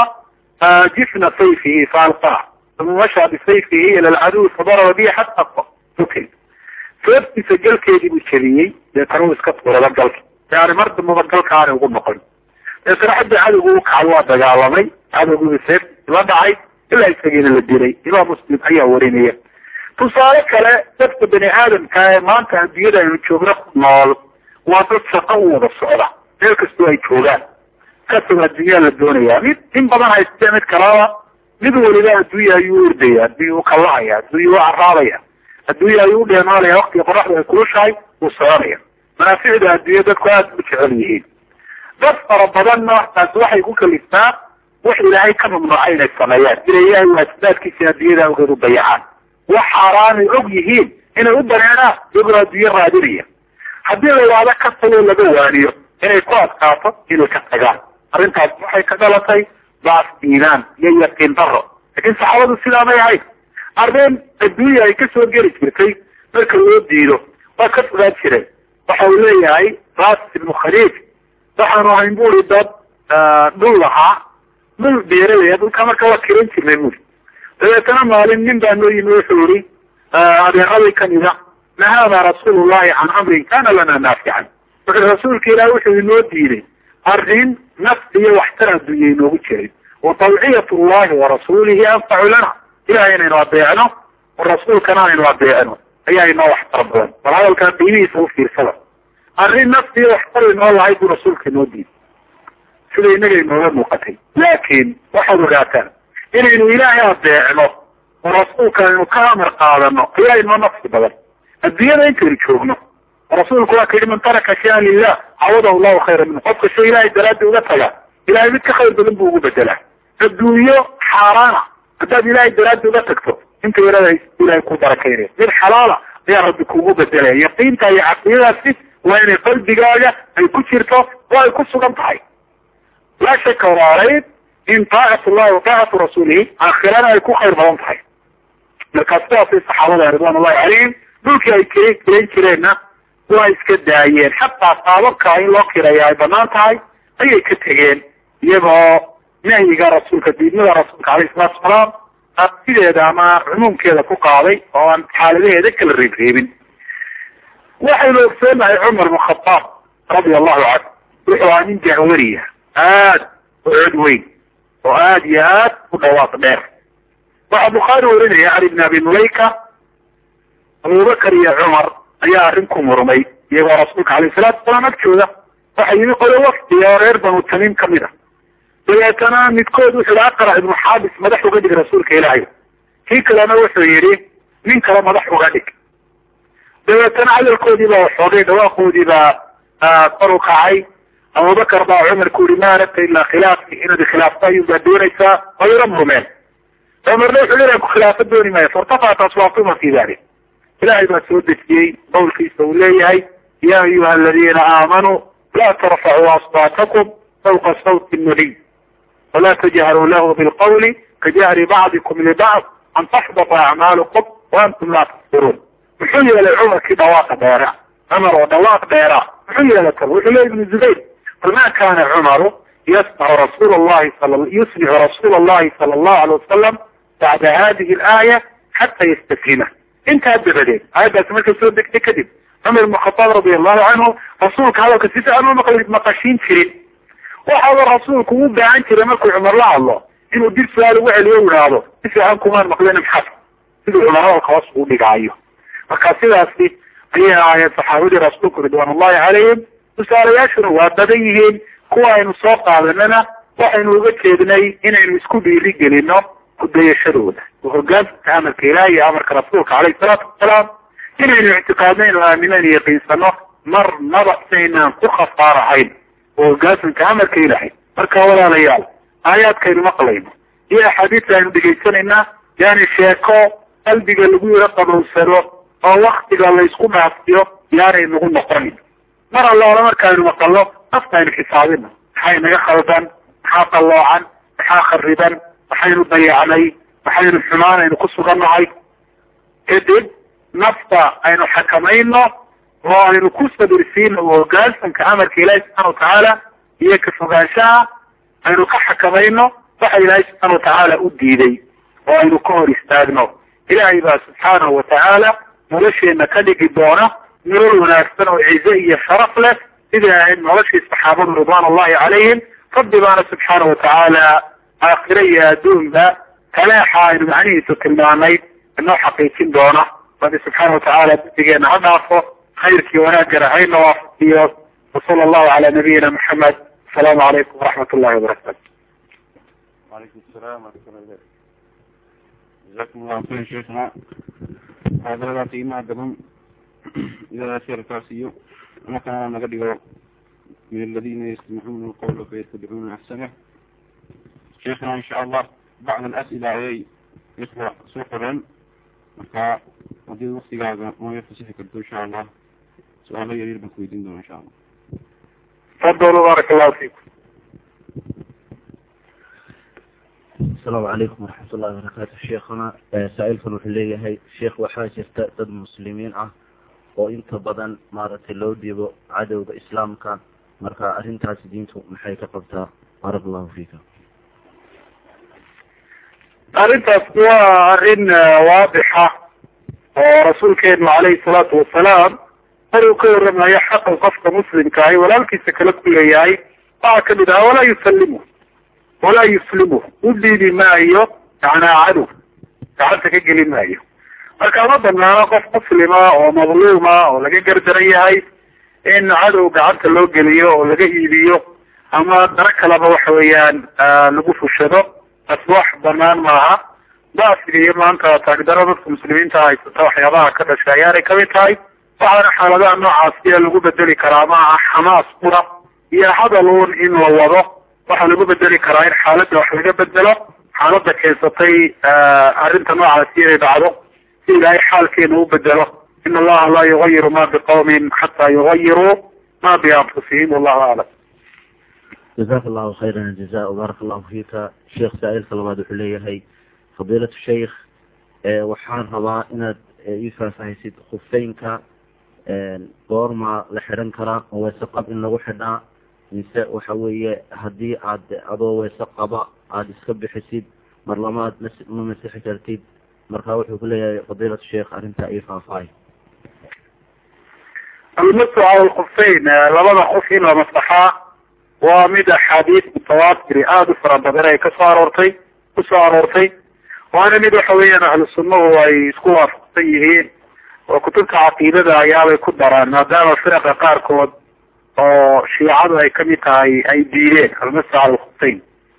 jifna sayfihi faalqaa uma mashaa bisayfihi ila alcaduw fadaraba bihi xata ukil seeftiisa galkeedii buu jebiyey deetana uu iska tuurada galka yani mar dambaba galka aanay ugu noqon deetana xaggii cadowgu u kacay waa dagaalamay cadowgii seeftiisi la dhacay ilaa isagiina la dilay imaam muslim ayaa warinaya tusaale kale dadka bani aadamka ee maanta adduunyada aynu joogno ku nool waa dad shaqo u wada socda meel kastoo ay joogaan kasoo adduunyaa la doonaya mid in badan haystee mid kalaba mid waliba adduunya ayuu ordaya adduunya u kallahaya adduunya u caraabaya adduunya ayuu u dheenaalaya waktiga qoraxda ay kulushahay uu soconaya manaaficda adduunya dadku aada u jecel yihiin dad fara badanna taasi waxay ku kaliftaa wax ilaahay ka mamnuucay inay sameeyaan inay ilaahay waajibaadkiisa adduunyada awgeed u dayacaan wax xaaraanay og yihiin inay u dareeraan iyagoo adduunye raadinaya haddii la yidhaahdo ka tagoo laga waaniyo inay ku adkaato inay ka tagaan arrintaas waxay ka dhalatay daaf iimaan iyo yaqiin daro laakiin saxaabadu sidaa may ahayn arrin adduunya ay kasoo geli jirtay marka loo diido waa ka fogaan jireen waxa uu leeyahay raas ibnu khaliij waxaanu ahayn buri dad dhul lahaa dhul beeralaya dhulka marka waa kiran jirnay buri dabeetana maalin nin baa noo yimi wuxuu yihi adeeraday kamida nahaana rasuulu llahi can amrin kana lana naafican wuxuu rasuulka ilaah wuxuu inoo diiday arrin nafsi iyo waxtar adduunya inoogu jiray wa tawciyat llahi warasuulihi anfacu lana ilahay inaynu adeecno rasuulkana aynu adeecno ayaa inoo waxtar badan bal hadalkaa qiimihiisa u fiirsada arrin nafsi iyo waxtar inoo lahayd buu rasuulka inoo diiday sida inaga inooga muuqatay laakiin waxaad ogaataan inaynu ilaahay adeecno oo rasuulka aynu ka amar qaadano ayaa inoo nafsi badan adduunyada intaynu joogno rasuulku waa ka yidhi man taraka shayan lilah cawadahu llahu khayra minhu qofka shay ilahay daraaddi uga taga ilahay mid ka khayr badan buu ugu bedelaa adduunyo xaaraana haddaad ilahay daraaddi uga tagto inta yarada ilahay ku barakaynaya mid xalaala ayaa rabbi kugu bedelaya yaqiinta iyo caqidadaasi waa inay qalbigaaga ay ku jirto oo ay ku sugan tahay laa shaka walaalayd in taacat llahi wa taacatu rasuulihi aakhirana ay ku khayr badan tahay markaa sidaasay saxaabada ridwan ullahi calayhim dhulkii ay k kiran jireenna waa iska daayeen xataa qaababka in loo kiraya ay banaan tahay ayay ka tegeen iyagoo nahyiga rasuulka diidmada rasuulka alayhi salatu salaam sideeda ama cumuumkeeda ku qaaday oo aan xaaladaheeda kala reebreebin waxaynu ogsoonahay cumar bn khadaab radia allahu canhu wuxuu ahaa nin jahwariya aad u cod weyn oo aad iyo aad u dhawaaq dheer waxaa bukhaari warinaya cali bn abi mulayka abubakar iyo cumar ayaa arrin ku murmay iyagoo rasuulka alayh salatu wasalaam agtooda waxa yimi qolo wafdi oo reer banu tamiim kamid a dabeetana midkood wuxu yihi aqra ibnu xaabis madax uga dhig rasuulka ilaahay kii kalena wuxuu yidhi nin kale madax uga dhig dabeetana hadalkoodii baa waxoogay dhawaaqoodii baa kor u kacay abubakar baa cumar ku yihi ma aragta ilaa khilaafki inaad khilaafta ayun baa doonaysaa oo yaro murmeen cumarna wuxuu leeyahay ku khilaafa dooni maayo fairtafat aswaatuma fi dalik ilahay baa soo dejiyey qowlkiisa uu leeyahay ya ayuha aladiina aamanuu la tarfacuu aswaatakum fawqa sawti nabiy wala tajharuu lahu bilqawli kajahri bacdikum libacd an taxbata acmaalukum waantum laa tasbiruun muxuu yeelay cumarkii dhawaaqa dheera cumar oo dhawaaq dheera muxuu yeelay kal wuxuu leey ibnu zubayr qul ma kana cumaru yasmacu rasuul allahi yusmixu rasuula allahi sala allahu alay wasalam bacda hadihi alaaya xata yastaslima intaa dabadeed aayaddaasi markay soo degtay kadib cumar ibn khataab radi allahu canhu rasuulka hadalka si fiican uma maqashiin jirin waxaaba rasuulku u baahan jiray markuu cumar la hadlo inuu dib su-aal ugu celiyo u idhaahdo si fiican kumaan maqlin maxad siduu cumar hadalka hoos ugu dhigaayo marka sidaasi ayay ahaayeen saxaabadii rasuulku ridwaan ullahi calayhim tusaalayaashuna waa badan yihiin kuwa aynu soo qaadanana waxaynu uga jeednay inaynu isku dhiiri gelino kudayashadooda oo hogaanka amarka ilahi iyo amarka rasuulka caleyhi salaatu wasalaam inaynu ictiqaadnayn oo aaminaan yaqiinsano marnaba inaynaan ku khasaarahayn oo hogaasanka amarka ilahay marka walaalayaal aayaadkaynu maqlayno iyo axaadiista aynu dhegaysanaynaa yani sheeko qalbiga lagu yaro qabowsado oo waktiga laysku dhaafiyo yaanay nagu noqonin mar allaala markaaynu maqalno nafta aynu xisaabino maxay naga khaldan maxaa qalloocan maxaa khariban maxaynu dayacnay maxaynu xumaan aynu ku sugannahay kadib nafta aynu xakamayno oo aynu ku sabirsiino oo hoggaansanka amarka ilaahi subxana watacaala iyo ka fogaanshaha aynu ka xakamayno waxa ilaahay subxaana watacaala u diiday oo aynu ka hor istaagno ilaahay baa subxaanahu watacaala nolosheena ka dhigi doona nolol wanaagsan oo cize iyo sharaf leh sidai ahayd noloshii saxaabadu ridwaan ullahi calayhim rabbi baana subxaana watacaala aakhire iyo adduunba taleexa aynu macnihiisu tilmaanay inoo xaqiijin doona rabbi subxaana watacaala dadigeena ha dhaafo khayrkii wanaagana hayna waafaqiyo wasala allahu cala nabiyina maxamed asalaamu calaykum waraxmat ullahi wabarakatu وعليكم السلام ورحمة الله وبركاته جزاكم الله خيرا شيخنا هذا qiimaha badan iyadaas yarkaasiyo markaana naga dhigo min aladina yastamicuuna alqawla fayatabicuuna axsanah sheekna insha allah bacd alas'ila ayay ikhwa soo qoreen marka haddii waktigaaga nooga fasixi karto insha allah su-aalo yaryar baan ku weydiin doona insha allah tafadaluu baaraka allahu fiikum asalaamu calaykum waraxmat ullahi wabarakaatu sheekhana saa-ilkan wuxuu leeyahay sheekh waxaa jirta dad muslimiin ah oo inta badan maaragtay loo dhiibo cadowga islaamka marka arrintaasi diintu maxay ka qabtaa baaraka allahu fiika arrintaas waa arrin waadixa oo rasuulkeenu calayhi salaatu wasalaam mar uu ka waramayo xaqa qofka muslimka ahi walaalkiisa kale ku leeyahay waxaa kamid aha walaa yusalimu walaa yuslimu u dhiibi maayo macnaa cadow gacanta ka geli maayo marka ma banaano qof muslima oo madluuma oo laga gardaran yahay in cadow gacanta loo geliyo oo laga iibiyo ama daro kaleba waxa weeyaan lagu fushado taas wax banaan maaha daafiga iyo maanta taagdaro dadka muslimiinta haysata waxyaabaha ka dhashay ayaanay kamid tahay waxaana xaaladaha noocaasiya lagu bedeli karaa maaha xamaas qura iyo hadaluun in la wado waxaa lagu bedeli karaa in xaaladda wax laga bedelo xaaladda keensatay arrinta noocaasi inay dhacdo si ilaahay xaalkeena u bedelo in allaha laa yugayiru ma biqawmin xataa yugayiruu ma bianfusihim wallahu aclam jazaaka allahu khayran aljaza baaraka allahu fiika sheekh saa-ilka labaad wuxuu leeyahay fadiilatu sheikh waxaan rabaa inaad ii faahfaahisid khufeynka goorma la xidhan karaa oo weese qab in lagu xidhaa mise waxa weeye haddii aad adoo weese qaba aada iska bixisid mar lamaad mas ma masixi kartid marka wuxuu ku leeyahay fadiilatu sheikh arrintaa ii faahfaahay almasu cala alkufeyn labada qof in la masaxaa waa mid axaadiis mutawaatiri aada u fara badan ay kasoo aroortay kusoo aroortay waana mid waxa weeyaan ahlu sunnahu ay isku waafaqsan yihiin oo kutubta caqiidada ayaabay ku daraan maadaama firaqa qaarkood oo shiicadu ay kamid tahay ay diideen almasa alkhuftayn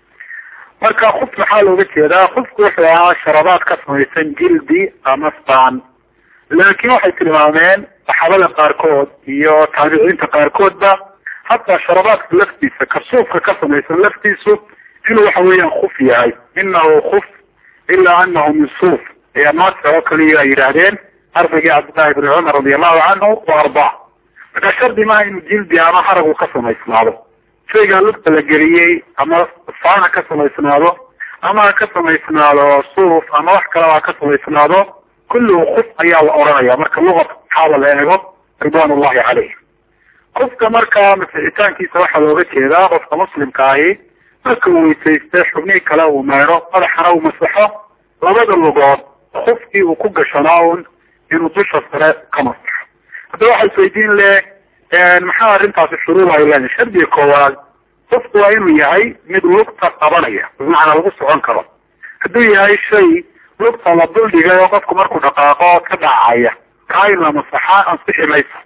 marka kuf maxaa looga jeedaa kufku wuxuu ahaa sharabaad ka samaysan jildi ama staan laakiin waxay tilmaameen saxaabada qaarkood iyo taabiciinta qaarkoodba hataa sharabaadka laftiisa kasuufka ka samaysan laftiisu inuu waxa weeyaan kuf yahay inahu kuf ilaa anahu min suuf ayaa naasir oo kaliya ay yidhaahdeen ardaygii cabdillahi bni cumar radi allahu canhu wa arba marka shardi maaha inuu jildi ama haragu ka samaysnaado shaygaa lugta la geliyey ama faana ka samaysnaado ama ha ka samaysnaado suuf ama wax kaleba ha ka samaysnaado kulluhu kuf ayaa la oranaya marka luqata saxaaba la eego ridwan ullahi caleyh kufka marka masixitaankiisa waxaa looga jeedaa qofka muslimka ahi marka uu weysayste xubnihii kale uu meedho madaxana uu masaxo labada lugood kufkii uu ku gashanaa un inuu dusha sare ka masaxo hadda waxaa isweydiin le maxaa arrintaasi shuruud ay leedahay shardiga koowaad kufku waa inuu yahay mid lugta qabanaya bimacnaa lagu socon karo hadduu yahay shay lugta la duldhigay oo qofku markuu dhaqaaqo ka dhacaya kaa in la masaxaa ansixi mayso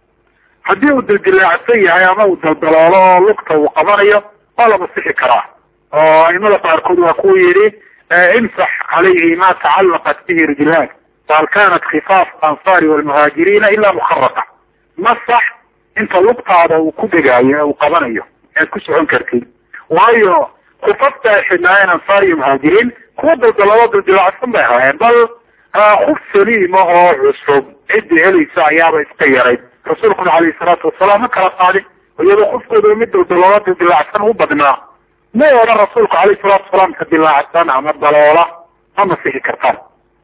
haddii uu dildilaacsan yahay ama uu daldaloolo oo lugta uu qabanayo waa la masixi karaa oo aimada qaarkood waa ku yidhi imsax calayhi ma tacallaqat bihi rijlaan wahal kanat khifaaf ansaari walmuhaajiriina ilaa mukharaqa masax inta lugtaada uu ku degaayo uu qabanayo aad ku socon kartid waayo kufafta ay xidhnaayeen ansaar iyo muhaajiriin kuwa daldalalo dildilaacsan bay ahaayeen bal kuf saliima oo cusub ciddii helaysa ayaaba iska yarayd rasuulkuna calayhi salaatu wasalaam ma kala qaadin iyadoo qofkooda mid daldaloola dildilaacsan u badnaa ma odhan rasuulku calayhi salaatu wasalaam ka dilaacsan ama daloola ma masixi kartaan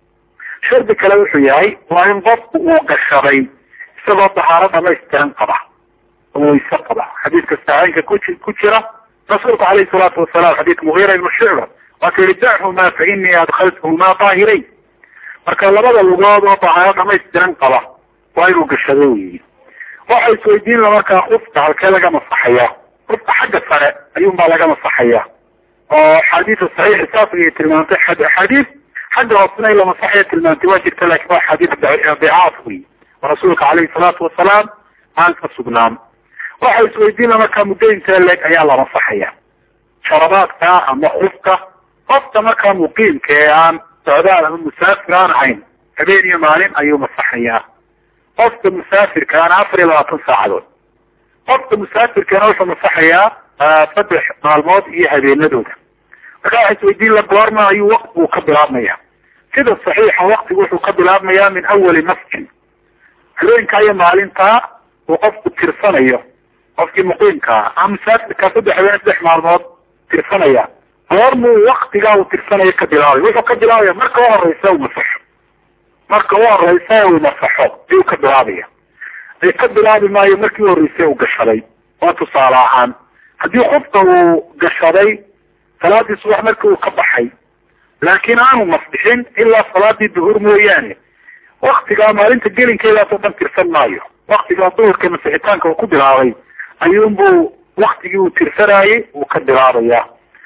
shardi kale wuxuu yahay waa in qofku uu gashaday isagoo dahaaro dhamaystiran qaba oo wayse qaba xadiidka saxeynka kuji ku jira rasuulku calayhi salaatu wasalaam xadiidka mugiira ibnu shucba waa ka yihi dachumaa fa inii adkhaltuhumaa daahirayn marka labada lugood oo dahaaro dhamaystiran qaba waa inuu gashado weyi waxa isweydiin la markaa kufka halkee laga masaxaya kufka xagga sare ayuunbaa laga masaxaya oo axaadiisa saxiixa saas ayay tilmaantay axaadiis xagga hoosena in la masaxaya tilmaantay waa jirta lakin waa axaadiis dicaaf wey oo rasuulka calayhi salaatu wasalaam aan ka sugnaan waxa isweydiin la markaa muddo intee leeg ayaa la masaxaya sharabaadka ama kufka qofka markaa muqiimka ee aan socdaal ama musaafir aan ahayn habeen iyo maalin ayuu masaxayaa qofka musaafirkaana afar iyo labaatan saacadood qofka musaafirkana wuxuu masaxayaa saddex maalmood iyo habeenadooda marka waxa isweydiin la goorma ayuu waktigu ka bilaabmaya sida saxiixa waktigu wuxuu ka bilaabmayaa min awali masjin habeenkaa iyo maalintaa uu qofku tirsanayo qofkii muqiimkaa ama musaafirkaa saddex habeen saddex maalmood tirsanaya goormuu waktigaa uu tirsanayo ka bilaabay wuxuu ka bilaabaya marka u horeysa uu masaxo marka u horeysa uu masaxo ayuu ka bilaabaya ay ka bilaabi maayo markii u horreysay uu gashaday waa tusaale ahaan haddii qofka uu gashaday salaadii subax markii uu ka baxay laakiin aanu masbixin ilaa salaadii duhur mooyaane waktigaa maalinta gelinkeedaasoo dhan tirsan maayo waktigaa duhurka masixitaanka uu ku bilaabay ayuunbuu waktigii uu tirsanayay uu ka bilaabaya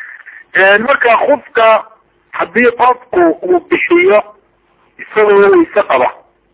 marka qofka haddii qofku uu bixiyo isagoo wayse qaba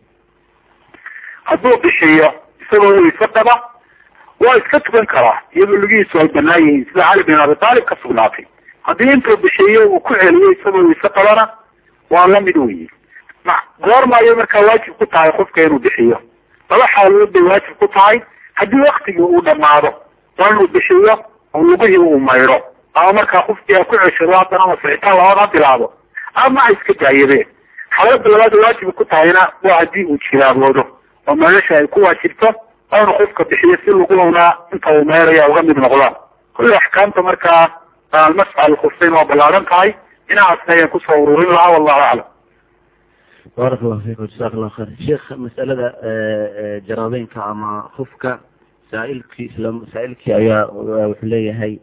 hadduu bixiyo isagoo wayse qaba waa iska tukan karaa iyadoo lugihiisu ay banaan yihiin sida cali bin abi taalib ka sugnaatay haddii intuu bixiyo uu ku celiyo isagoo wayse qabana waa lamid weyi goorma ayay markaa waajib ku tahay qofka inuu bixiyo laba xaalood bay waajib ku tahay haddii waktigii uu dhamaado waa inuu bixiyo oo lugihii uu maydho ama markaa qofkii a ku ceshado haddana masixitaan labada bilaabo ama ay iska daayadeen xaalada labaad waajib ku tahayna waa haddii uu jiraaboodo oo meelasha ay ku waajibto oonu qofka bixiyo si luguna inta uu meeraya uga mid noqdaan kulli axkaamta markaa almasxa alkufsayn waa ballaaran tahay dhinacaasna ayaan kusoo ururin lahaa wallahu aclam baarak allahu fiikum jasak allahu khayr sheekh masalada jaraabeynka ama kufka saailkii isla saa-ilkii ayaa wuxuu leeyahay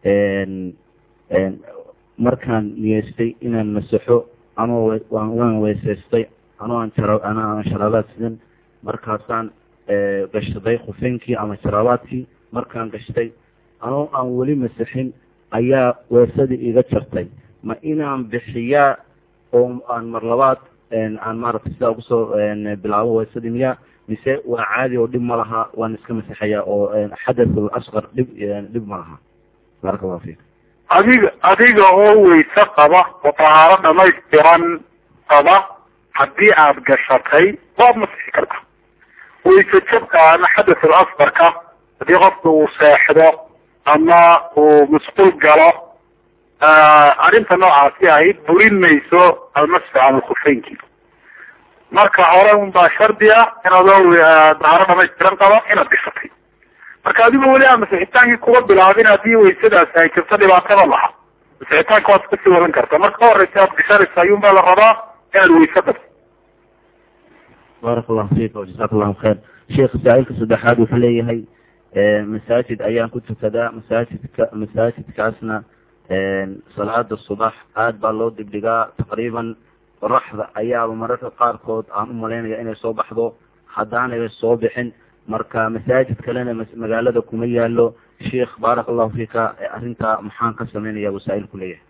markaan niyeystay inaan masaxo ama waan weysaystay ano aan jara ana aan sharaabaad sidan markaasaan gashaday khufeynkii ama jaraabaadkii markaan gashtay anoo aan weli masixin ayaa weesadii iga jartay ma inaan bixiyaa oo aan mar labaad aan maaragtay sidaa ugusoo bilaabo weesadii miya mise waa caadi oo dhib ma laha waan iska masixaya oo xadathul asqar dhib dhib ma laha baaraka allahu fiik adiga adiga oo weyse qaba oo tahaaro dhamaystiran qaba haddii aad gashatay waad masixi karta weyse jabka ama xadathul asqarka haddii qofka uu seexdo ama uu masquul galo arrinta noocaasi ahayd burin mayso almasxu cala khufeynki marka hore un baa shardi ah inaadoo daaro dhamaystiran qabo inaad gashatay marka adigoo weli aan masixitaankii kuga bilaabin haddii weysadaasi ay jirto dhibaatada laha masixitaanka waad iska sii wadan karta marka ka horeysa aad gashanaysa ayuun baa la rabaa inaad weyse qabto baaraka allahu fiik jazaaka allahu khayr sheekh saa-ilka saddexaad wuxuu leeyahay masaajid ayaan ku tukadaa masaajidka masaajidkaasna salaada subax aad baa loo dibdhigaa taqriiban qoraxda ayaaba mararka qaarkood aan umalaynaya inay soo baxdo haddaanay soo bixin marka masaajid kalena magaalada kuma yaalo sheikh baaraka allahu fiika arrintaa maxaan ka sameynaya wasaa-il ku leeyahay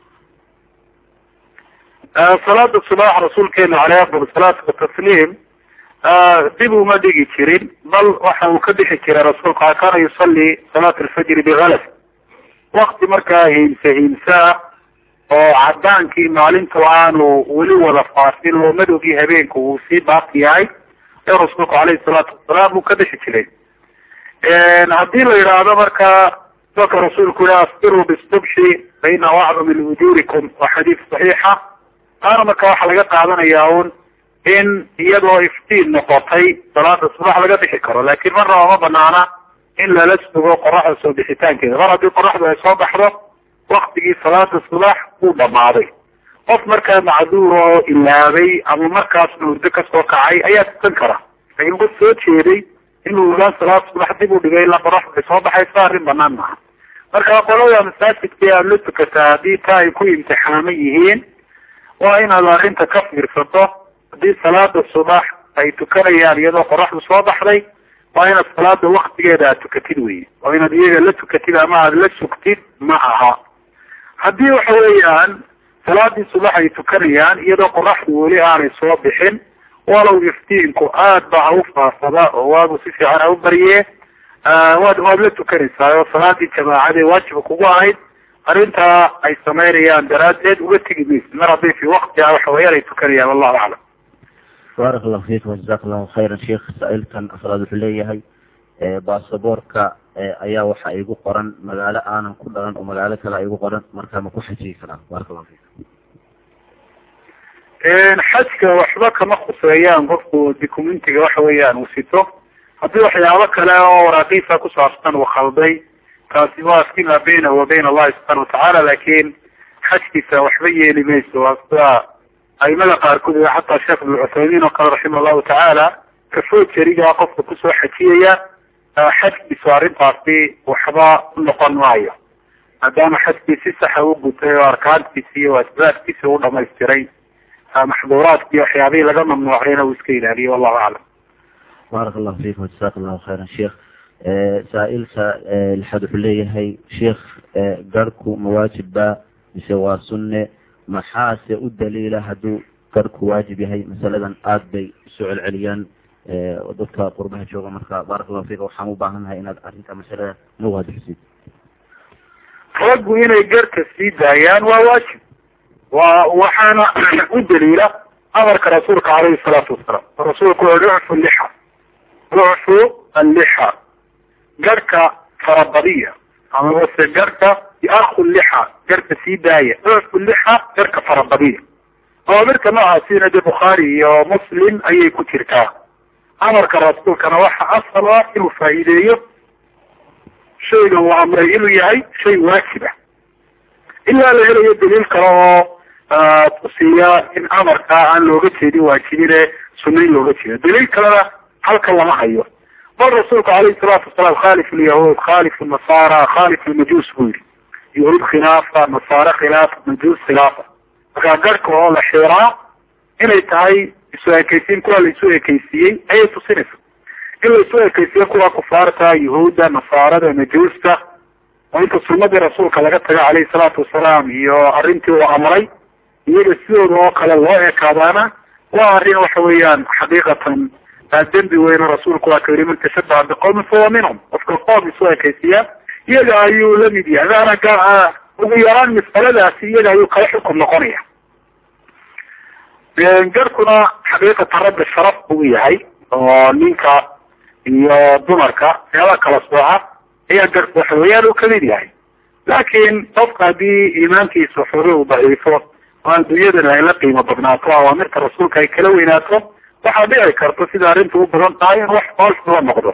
salaada subax rasuulkeenu caleyh afdal salaatu watasliim dib uma dhigi jirin bal waxa uu ka bixi jiray rasuulku kaana yusalli salaat alfajri bigalas wakti markaa hiimse hiimsaa oo cadaankii maalintu aanu weli wada faafin oo madowgii habeenku uu sii baaqi yahay ee rasuulku caleyhi salaatu wasalaam uu ka bixi jiray haddii la yidhaahdo markaa dadka rasuulku yihi asbiruu bisubxi fa inahu acdam min ujuurikum waa xadiis saxiixa taana marka waxaa laga qaadanayaa un in iyadoo iftiin noqotay salaada subax laga bixi karo laakin marna oma banaana in lala sugo qoraxda soo bixitaankeeda mar haddii qoraxdu ay soo baxdo waktigii salaada subax uu dhamaaday qof markaa macduur oo ilaabay ama markaasna urdo kasoo kacay ayaa tukan kara laakiin qof soo jeeday inuu ogaan salaada subax dib u dhigay ilaa qoraxdu ay soo baxayso arrin banaan maaha marka qolada masaajidka aad la tukataa haddii taa ay ku imtixaaman yihiin waa inaad arrinta ka fiirsato haddii salaada subax ay tukanayaan iyadoo qoraxdu soo baxday waa inaad salaada waktigeeda aad tukatid wey oo inaad iyaga la tukatid ama aada la sugtid ma aha haddii waxa weeyaan salaadii subax ay tukanayaan iyadoo qoraxdu weli aanay soo bixin walow iftiinku aad ba ha u faafada oo waagu si fiican ha u barye waad waad la tukanaysaa oo salaadii jamaacadee waajiba kugu ahayd arrintaa ay samaynayaan daraaddeed uga tegi maysid mar hadday fi waktiha waxa weeyaan ay tukanayaan wallahu aclam baarak allahu fiik wajazak allahu khayran sheikh saa-ilkan afraad wuxuu leeyahay baasaboorka ayaa waxa igu qoran magaalo aanan ku dhalan oo magaalo kale igu qoran marka ma ku xajiyi karaa baarak allahu fiik xajka waxba kama khuseeyaan qofku documentiga waxa weeyaan uu sito haddii waxyaabo kale oo waraaqiisa ku saabsan uu khalday taasi waa fima bayna wa bayna allahi subxana watacaala laakin xajkiisa waxba yeeli mayso waa sida aimada qaarkood xataa sheekh ibn cuthaymiin oo kale raxima allahu tacaala kafojeriga qofka kusoo xajiyaya xajkiisu arrintaasi waxba u noqon maayo maadaama xajkii si saxa u gutay oo arkaantiisi iyo waajibaadkiisi u dhamaystiray maxduuraadkii waxyaabihii laga mamnuucayna uu iska ilaaliyay wallahu aclam baarak allahu fiik wajazak allahu khayran sheikh saa-ilka lixaad wuxuu leeyahay sheikh garhku ma waajib ba mise waa sunne maxaase u daliila hadduu garhku waajib yahay masaladan aad bay usoo celceliyaan dadka qurbaha jooga marka baarak allahu fiik waxaan u baahannahay inaad arrinta masalada na waadixsid raggu inay garhka sii daayaan waa waajib wa waxaana u daliila amarka rasuulka caleyhi salaatu wasalaam rasuulku wuxu ucfu lixa ucfu allixa garhka farabadiya amabase garhka aku lixa garhka sii daaya ucfu lixa garhka farabadiya awamirka noocaasina de bukhaari iyo muslim ayay ku jirtaa amarka rasuulkana waxa asal ah inuu faa'iideeyo shayga uu amray inuu yahay shay waajiba ilaa la helayo daliil kale oo tusiya in amarka aan looga jeedin waajibine sunna in looga jeedo daliil kalena halkan lama hayo bal rasuulku alayhi salaatu wasalaam khaalif lyahuud khaalif nasaara khaalif lmajuus buu yihi yahuud khilaafa nasaare khilaafa majuus khilaafa markaa garhka oo la xiraa inay tahay isu ekeysiin kuwa la isu ekeysiiyey ayay tusinaysa in la isu ekeysiiyo kuwa kufaarta yahuudda nasaarada majuusta oo inta sunadii rasuulka laga tago calayhi salaatu wasalaam iyo arrintii uu amray iyaga sidooda oo kale loo ekaadaana waa arrin waxa weeyaan xaqiiqatan dembi weyno rasuulku waa ka yiri man tashabaha biqowmin fahuwa minhum qofka qoom isu ekaysiya iyaga ayuu la mid yahay maana ugu yaraan mas'aladaasi iyaga ayuu kala xukum noqonaya garkuna xaqiiqatan ragga sharaf buu yahay oo ninka iyo dumarka meela kala sooca ayaa garku waxa weeyaan uu kamid yahay laakiin qofka haddii iimaankiisa xoogay uu daciifo oo adduunyadana ay la qiimo badnaato awaamirta rasuulka ay kala weynaato waxaa dhici karta sida arrinta u badan tahay in wax foolxuba noqdo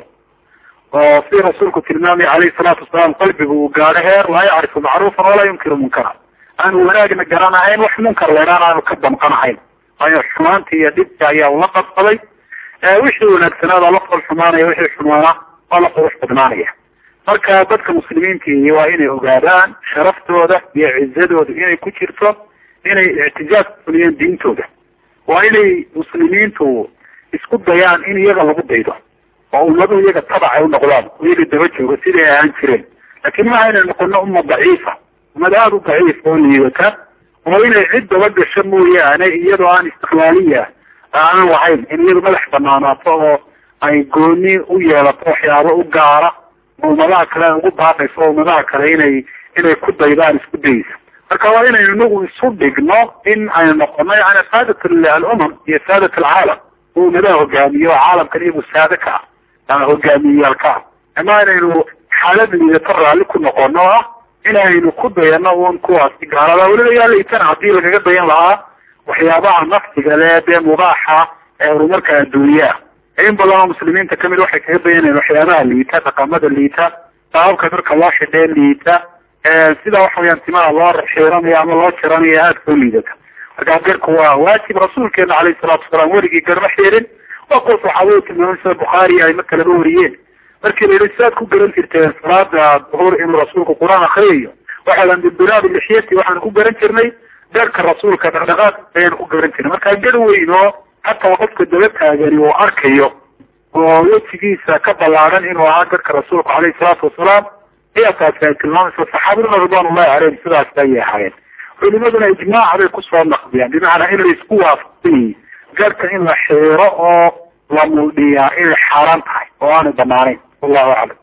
oo si rasuulku tilmaamay calayhi salaatu wasalaam qalbigu uu gaadho heer laa yacrifu macruufan walaa yunkiru munkara aanu wanaagna garanahayn wax munkar leedhaan aanu ka damqanahayn waayo xumaantii iyo dhibka ayaa ula qabsaday wixii wanaagsanaada la fool xumaanaya wixii xumaana waa la qurux badnaanaya marka dadka muslimiintii waa inay ogaadaan sharaftooda iyo cizadooda inay ku jirto inay ictijaaz ku fuliyeen diintooda waa inay muslimiintu isku dayaan in iyaga lagu daydo oo ummadu iyaga tabac ay u noqdaan iyaga daba jooga siday ahaan jireen laakiin maaha inay noqono ummad daciifa ummad aada u daciif oo liidata oo inay cid daba gasho mooyaane iyadoo aan istiqlaaliya aanan lahayn in iyadu madax banaanaato oo ay gooni u yeelato waxyaabo u gaara ummadaha kale ay ugu baaqayso oo ummadaha kale inay inay ku daydaan isku dayeysa marka waa inaynu inagu isu dhigno in aynu noqono yani saadat alumam iyo saadat alcaalam oo ummadaha hogaamiyo oo caalamkan iyagu saada ka ah ama hogaamiyeyaal ka ah ama inaynu xaalad liidato raalli ku noqono o ah inaynu ku dayano un kuwaasi gaalada weliba yaa laytana haddii lagaga dayan lahaa waxyaabaha nafsiga le dee mubaaxa ee horumarka adduunyaa in badan oo muslimiinta kamid waxay kaga dayanayaan waxyaabaha liita dhaqamada liita sababka dadka loo xidhee liita sida waxa weyaan timaha loo xiiranayo ama loo jiranayo aada koo liidata markaa garku waa waajib rasuulkeena calayhi salaatu wasalaam weligii garma xiirin waa kuwa saxaabadu tilmaamay sida bukhaari ay ma kalaba wariyeen markii la yihi sidaad ku garan jirteen salaada duhur inuu rasuulku qur-aan akriyayo waxaadan bibiraadi lixyati waxaan ku garan jirnay garka rasuulka dhaqdhaqaaq ayaan ku garan jirnay markaa gar weyn oo hataa qofka daba taagani uu arkayo oo wejigiisa ka ballaaran inuu ahaa garka rasuulka calayhi salaatu wasalaam ayaa taasi ay tilmaamaysa saxaabaduna ridwan ullahi caleyhim sidaas ayay ahaayeen culimaduna ijmaac bay kusoo naqdiyaan bimacnaa in la isku waafaqsanyay garka in la xiiro oo la muldhiyaa inay xaaraan tahay oo aanay banaanayn wallahu aclam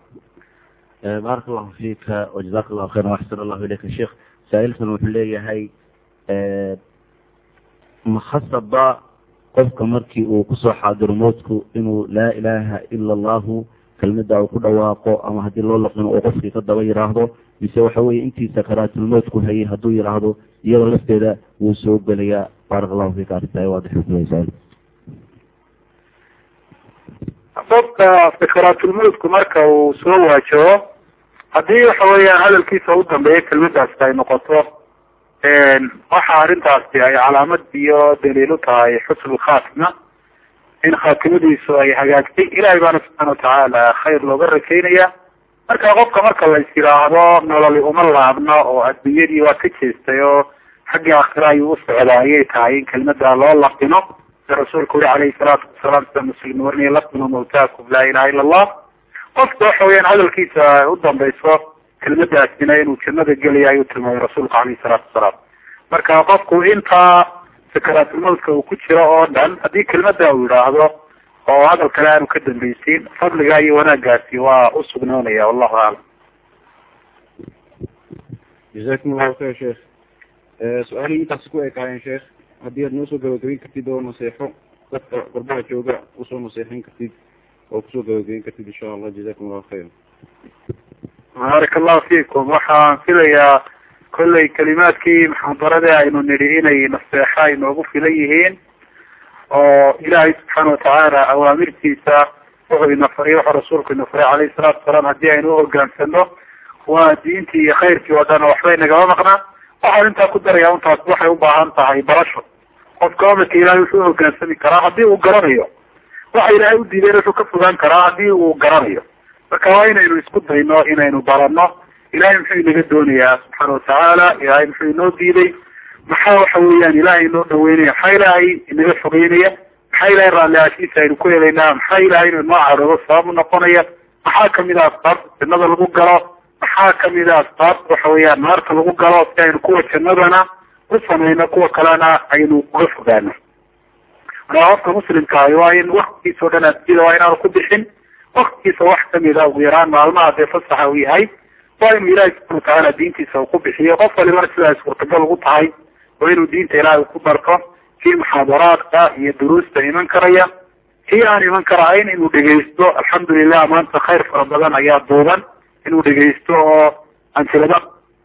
baarak allahu fiika wajazaka allahu khayran waxsan allahu ilayka sheekh saa-ilkan wuxuu leeyahay makhasaba qofka markii uu kusoo xaadiro moodku inuu laa ilaaha ila allahu kelmada uu ku dhawaaqo ama haddii loo laqino uu qofkii ka daba yiraahdo mise waxa weye intii sakaraatulmoodku hayay hadduu yiraahdo iyadoo lafteeda wuu soo gelayaa baarak allahu fiika arrintaa waadixukulaysaa qofka sakaraatulmoodku marka uu soo waajaho haddii waxa weeyaan hadalkiisa u dambeeya kelmadaasi ay noqoto waxa arrintaasi ay calaamad iyo daliil u tahay xusn lkhaatima in khaatimadiisu ay hagaagtay ilahay baana subxaana watacaala khayr looga rajaynaya marka qofka marka la is yidhaahdo nololi uma laabna oo adduunyadii waa ka jeestay oo xaggii aakhira ayuu u socdaa ayay tahay in kelmada loo laqino sida rasuulku uri calayhi salaatu wasalaam sida muslim warinaya laqinu mawtaakum laa ilaha ila allah qofka waxa weyaan hadalkiisa u dambayso kelmadaasina inuu jannada gelaya ayuu tilmaamay rasuulku calayhi salaatu wasalaam marka qofku intaa sakaraatulmawtka uu ku jiro oo dhan haddii kelmada uu yidhaahdo oo hadal kale aanu ka dambaysiin fadliga iyo wanaagaasi waa u sugnoonaya wallahu aclam jazakum allahu khayr sheekh su-aalihii intaasi ku ekaayeen sheekh haddii aad noo soo gabagabeyn kartid oo naseexo dadka qurbaha jooga usoo naseexin kartid oo kusoo gabagabeyn kartid insha allah jazakum allahu khayr baarak allahu fiikum waxaan filayaa kollay kelimaadkii muxaadaradii aynu nidhi inay naseexo ay noogu filan yihiin oo ilaahay subxaana watacaala awaamirtiisa wuxuu ina faray wuxuu rasuulku ina faray calayhi salaatu wasalaam haddii aynu uhogaansano waa diintii iyo khayrkii oo dhan waxbay nagama maqnaa waxaan intaa ku daraya untaas waxay u baahan tahay barasho qofka amarka ilaahay wuxuu uhogaansami karaa haddii uu garanayo waxa ilaahay u diideen wuxuu ka fogaan karaa haddii uu garanayo marka waa inaynu isku dayno inaynu barano ilahay muxuu inaga doonayaa subxaana watacaala ilaahay muxuu inoo diiday maxaa waxa weeyaan ilaahay inoo dhaweynaya maxaa ilaahay inaga fogeynaya maxaa ilahay raalliaashiisa aynu ku helaynaa maxaa ilahay inuu inoo caroobo sabab u noqonaya maxaa kamid ah asbaabta jannada lagu galo maxaa kamid a asbaabta waxa weeyaan naarta lagu galo si aynu kuwa jannadana u samayno kuwa kalena aynu uga fogaano markaa qofka muslimkaahi waa in waktigiisa o dhan addunyada waa inaanu ku bixin waktigiisa wax kamida ugu yaraan maalmaha dee fasaxa uu yahay waa inuu ilaahi subxana watacaala diintiisa uu ku bixiyo qof walibana sidaa suurtagal ugu tahay waa inuu diinta ilaahay ku barto kii muxaadaraadka iyo duruusta iman karaya kii aan iman karahayn inuu dhegaysto alxamdulilah maanta khayr fara badan ayaa duuban inuu dhegaysto oo ansilada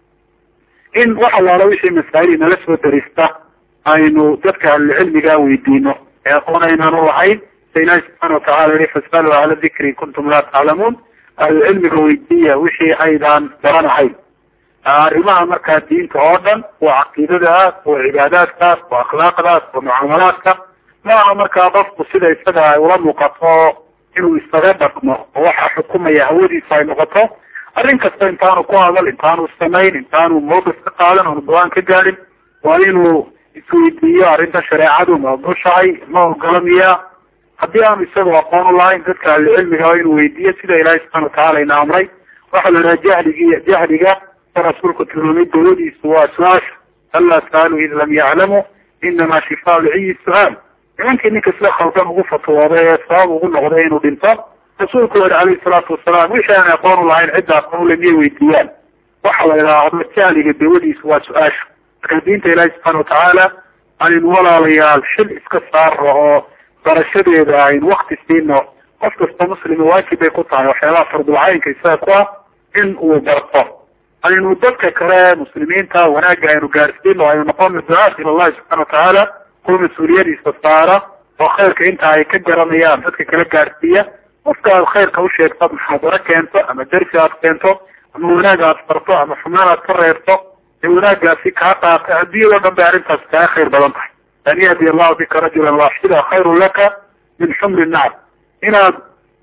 in wax allaala wixii masaa'il nala soo darista aynu dadka ahlucilmiga weydiino ee aqoon aynaan u lahayn sa ilaahi subxaana watacala yihi fasaluu ahla dikri in kuntum laa taclamuun ahlucilmiga weydiiya wixii aydaan garanahayn arrimaha markaa diinta oo dhan waa caqiidadaas waa cibaadaadkaas waa akhlaaqdaas waa mucaamalaadka maaha markaa qofku sida isaga ay ula muuqato inuu isaga dhaqmo oo waxa xukumaya hawadiisa ay noqoto arrin kasta intaanu ku hadal intaanu samayn intaanu mawqif ka qaadan oonu go-aan ka gaadhin waa inuu isweydiiyo arrinta shareecadu ma ogoshahay ma ogolamiya haddii aanu isagoo aqoon u lahayn dadka ahlucilmiga waa inuu weydiiyo sida ilaahi subxana watacala ina amray waxaa la idhaha jahligi jahliga rasuulku tilmaamay dawadiisu waa su-aasha alaa saalu id lam yaclamu inamaa shifaa lciyi su-aal nimankii ninka sida khaldan ugu fatwooday ee sabab ugu noqday inuu dhinto rasuulku yihi calayhi salaatu wasalaam wixii aan aqoon u lahayn cidda aqoon ule miyay weydiiyaan waxa la idhaahdo jahliga dawadiisu waa su-aasha marka diinta ilaahi subxaana watacaala aynu walaalayaal xil iska saarno oo barashadeeda aynu wakti siino qof kasta muslima waajib bay ku tahay waxyaabaha fardulcaynka isaga ku ah in uu barto aynu dadka kale muslimiinta wanaagga aynu gaarsiino aynu noqono ducaat ila allahi subxana watacaala kuwa mas-uuliyadiisa saara oo khayrka inta ay ka garanayaan dadka kala gaarsiiya qofka aad khayrka u sheegto muxaadaro keento ama dersi aad keento ama wanaag aad farto ama xumaan aad ka reebto ee wanaaggaasi kaa qaata adduunyado dhan bay arrintaas kaga khayr badan tahay an yahdi allahu bika rajulan waaxida khayrun laka min xumri nacam inaad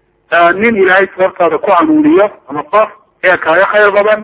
nin ilaahay sababtaada ku hanuuniyo ama qof ayaa kaaga khayr badan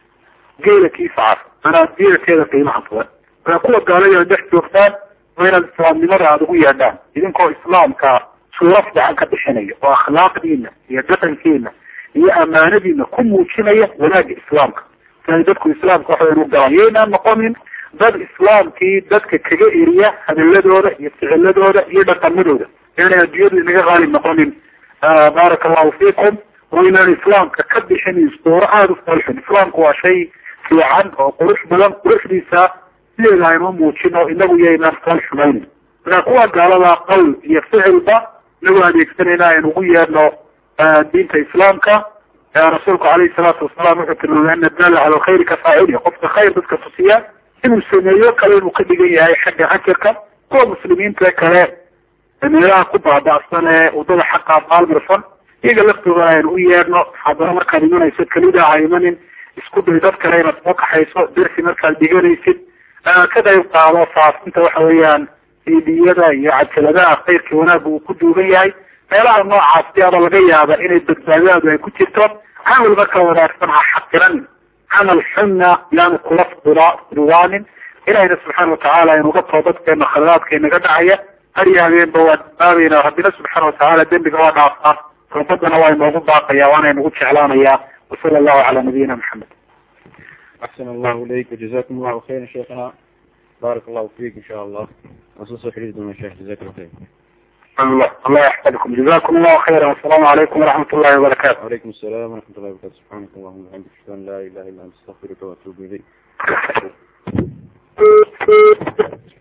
geela kiisa cas manaa diirateeda qiimaha badan markaa kuwa gaalada dhex joogtaan waa inaad islaamnimada aada ugu yeedhaan idinkoo islaamka suuro fiican ka bixinaya oo akhlaaqdiina iyo dhaqankiina iyo amaanadiina ku muujinaya wanaagga islaamka si ay dadku islaamka waxayn u galaan yaynaan noqonin dad islaamkii dadka kaga eriya hadaladooda iyo ficiladooda iyo dhaqamadooda yaanay adduunyadu inaga qaalib noqonin baaraka allahu fiikum oo inaan islaamka ka bixinin suuro aada u falxun islaamku waa shay fiican oo qurux badan quruxdiisa sideeda aynu muujino inagu yaynaan fal xumaynin markaa kuwa gaalada qowl iyo ficilba inagu adeegsanayna aynu ugu yeedhno diinta islaamka rasuulku calayhi salaatu wasalaam wuxuu tilmaamay ana daala cala alkhayri ka faaciliya qofka khayr dadka tusiya inuu sameeyo kale inuu ka dhigan yahay xagga ajarka kuwa muslimiinta kale meelaha ku baaba'san ee wadada xaqa baalmarsan iyaga laftooda aynu u yeedhno haddana markaad imanayso kelida ha imanin isku day dad kale inaad soo kaxayso dersi markaad dhiganaysid ka qayb qaado faafinta waxa weeyaan idiyada iyo cajaladaha khayrkii wanaagga uu ku duugan yahay meelaha noocaasi aba laga yaaba inay badbaadadaadu ay ku jirto camal marka wanaagsan ha xaqiran camal xunna yaanu kula fududaanin ilahina subxaana watacaala aynuga toobadkeena khaladaadka inaga dhacaya har iyo habeenba waa dambaabayna rabbina subxaana watacaala dembiga waa dhaafaa toobadana waa inoogu baaqaya waana inagu jeclaanayaa wasala allahu cala nabiyina maxamed أحسن الله إليك وجزاكم الله خيرا شيخنا بارك الله فيك إن شاء الله أصوص حديث من الشيخ جزاك الله خير الله الله يحفظكم جزاكم الله خيرا والسلام عليكم ورحمة الله وبركاته وعليكم السلام ورحمة الله وبركاته سبحانك اللهم وبحمدك أشهد أن لا إله إلا أنت أستغفرك وأتوب إليك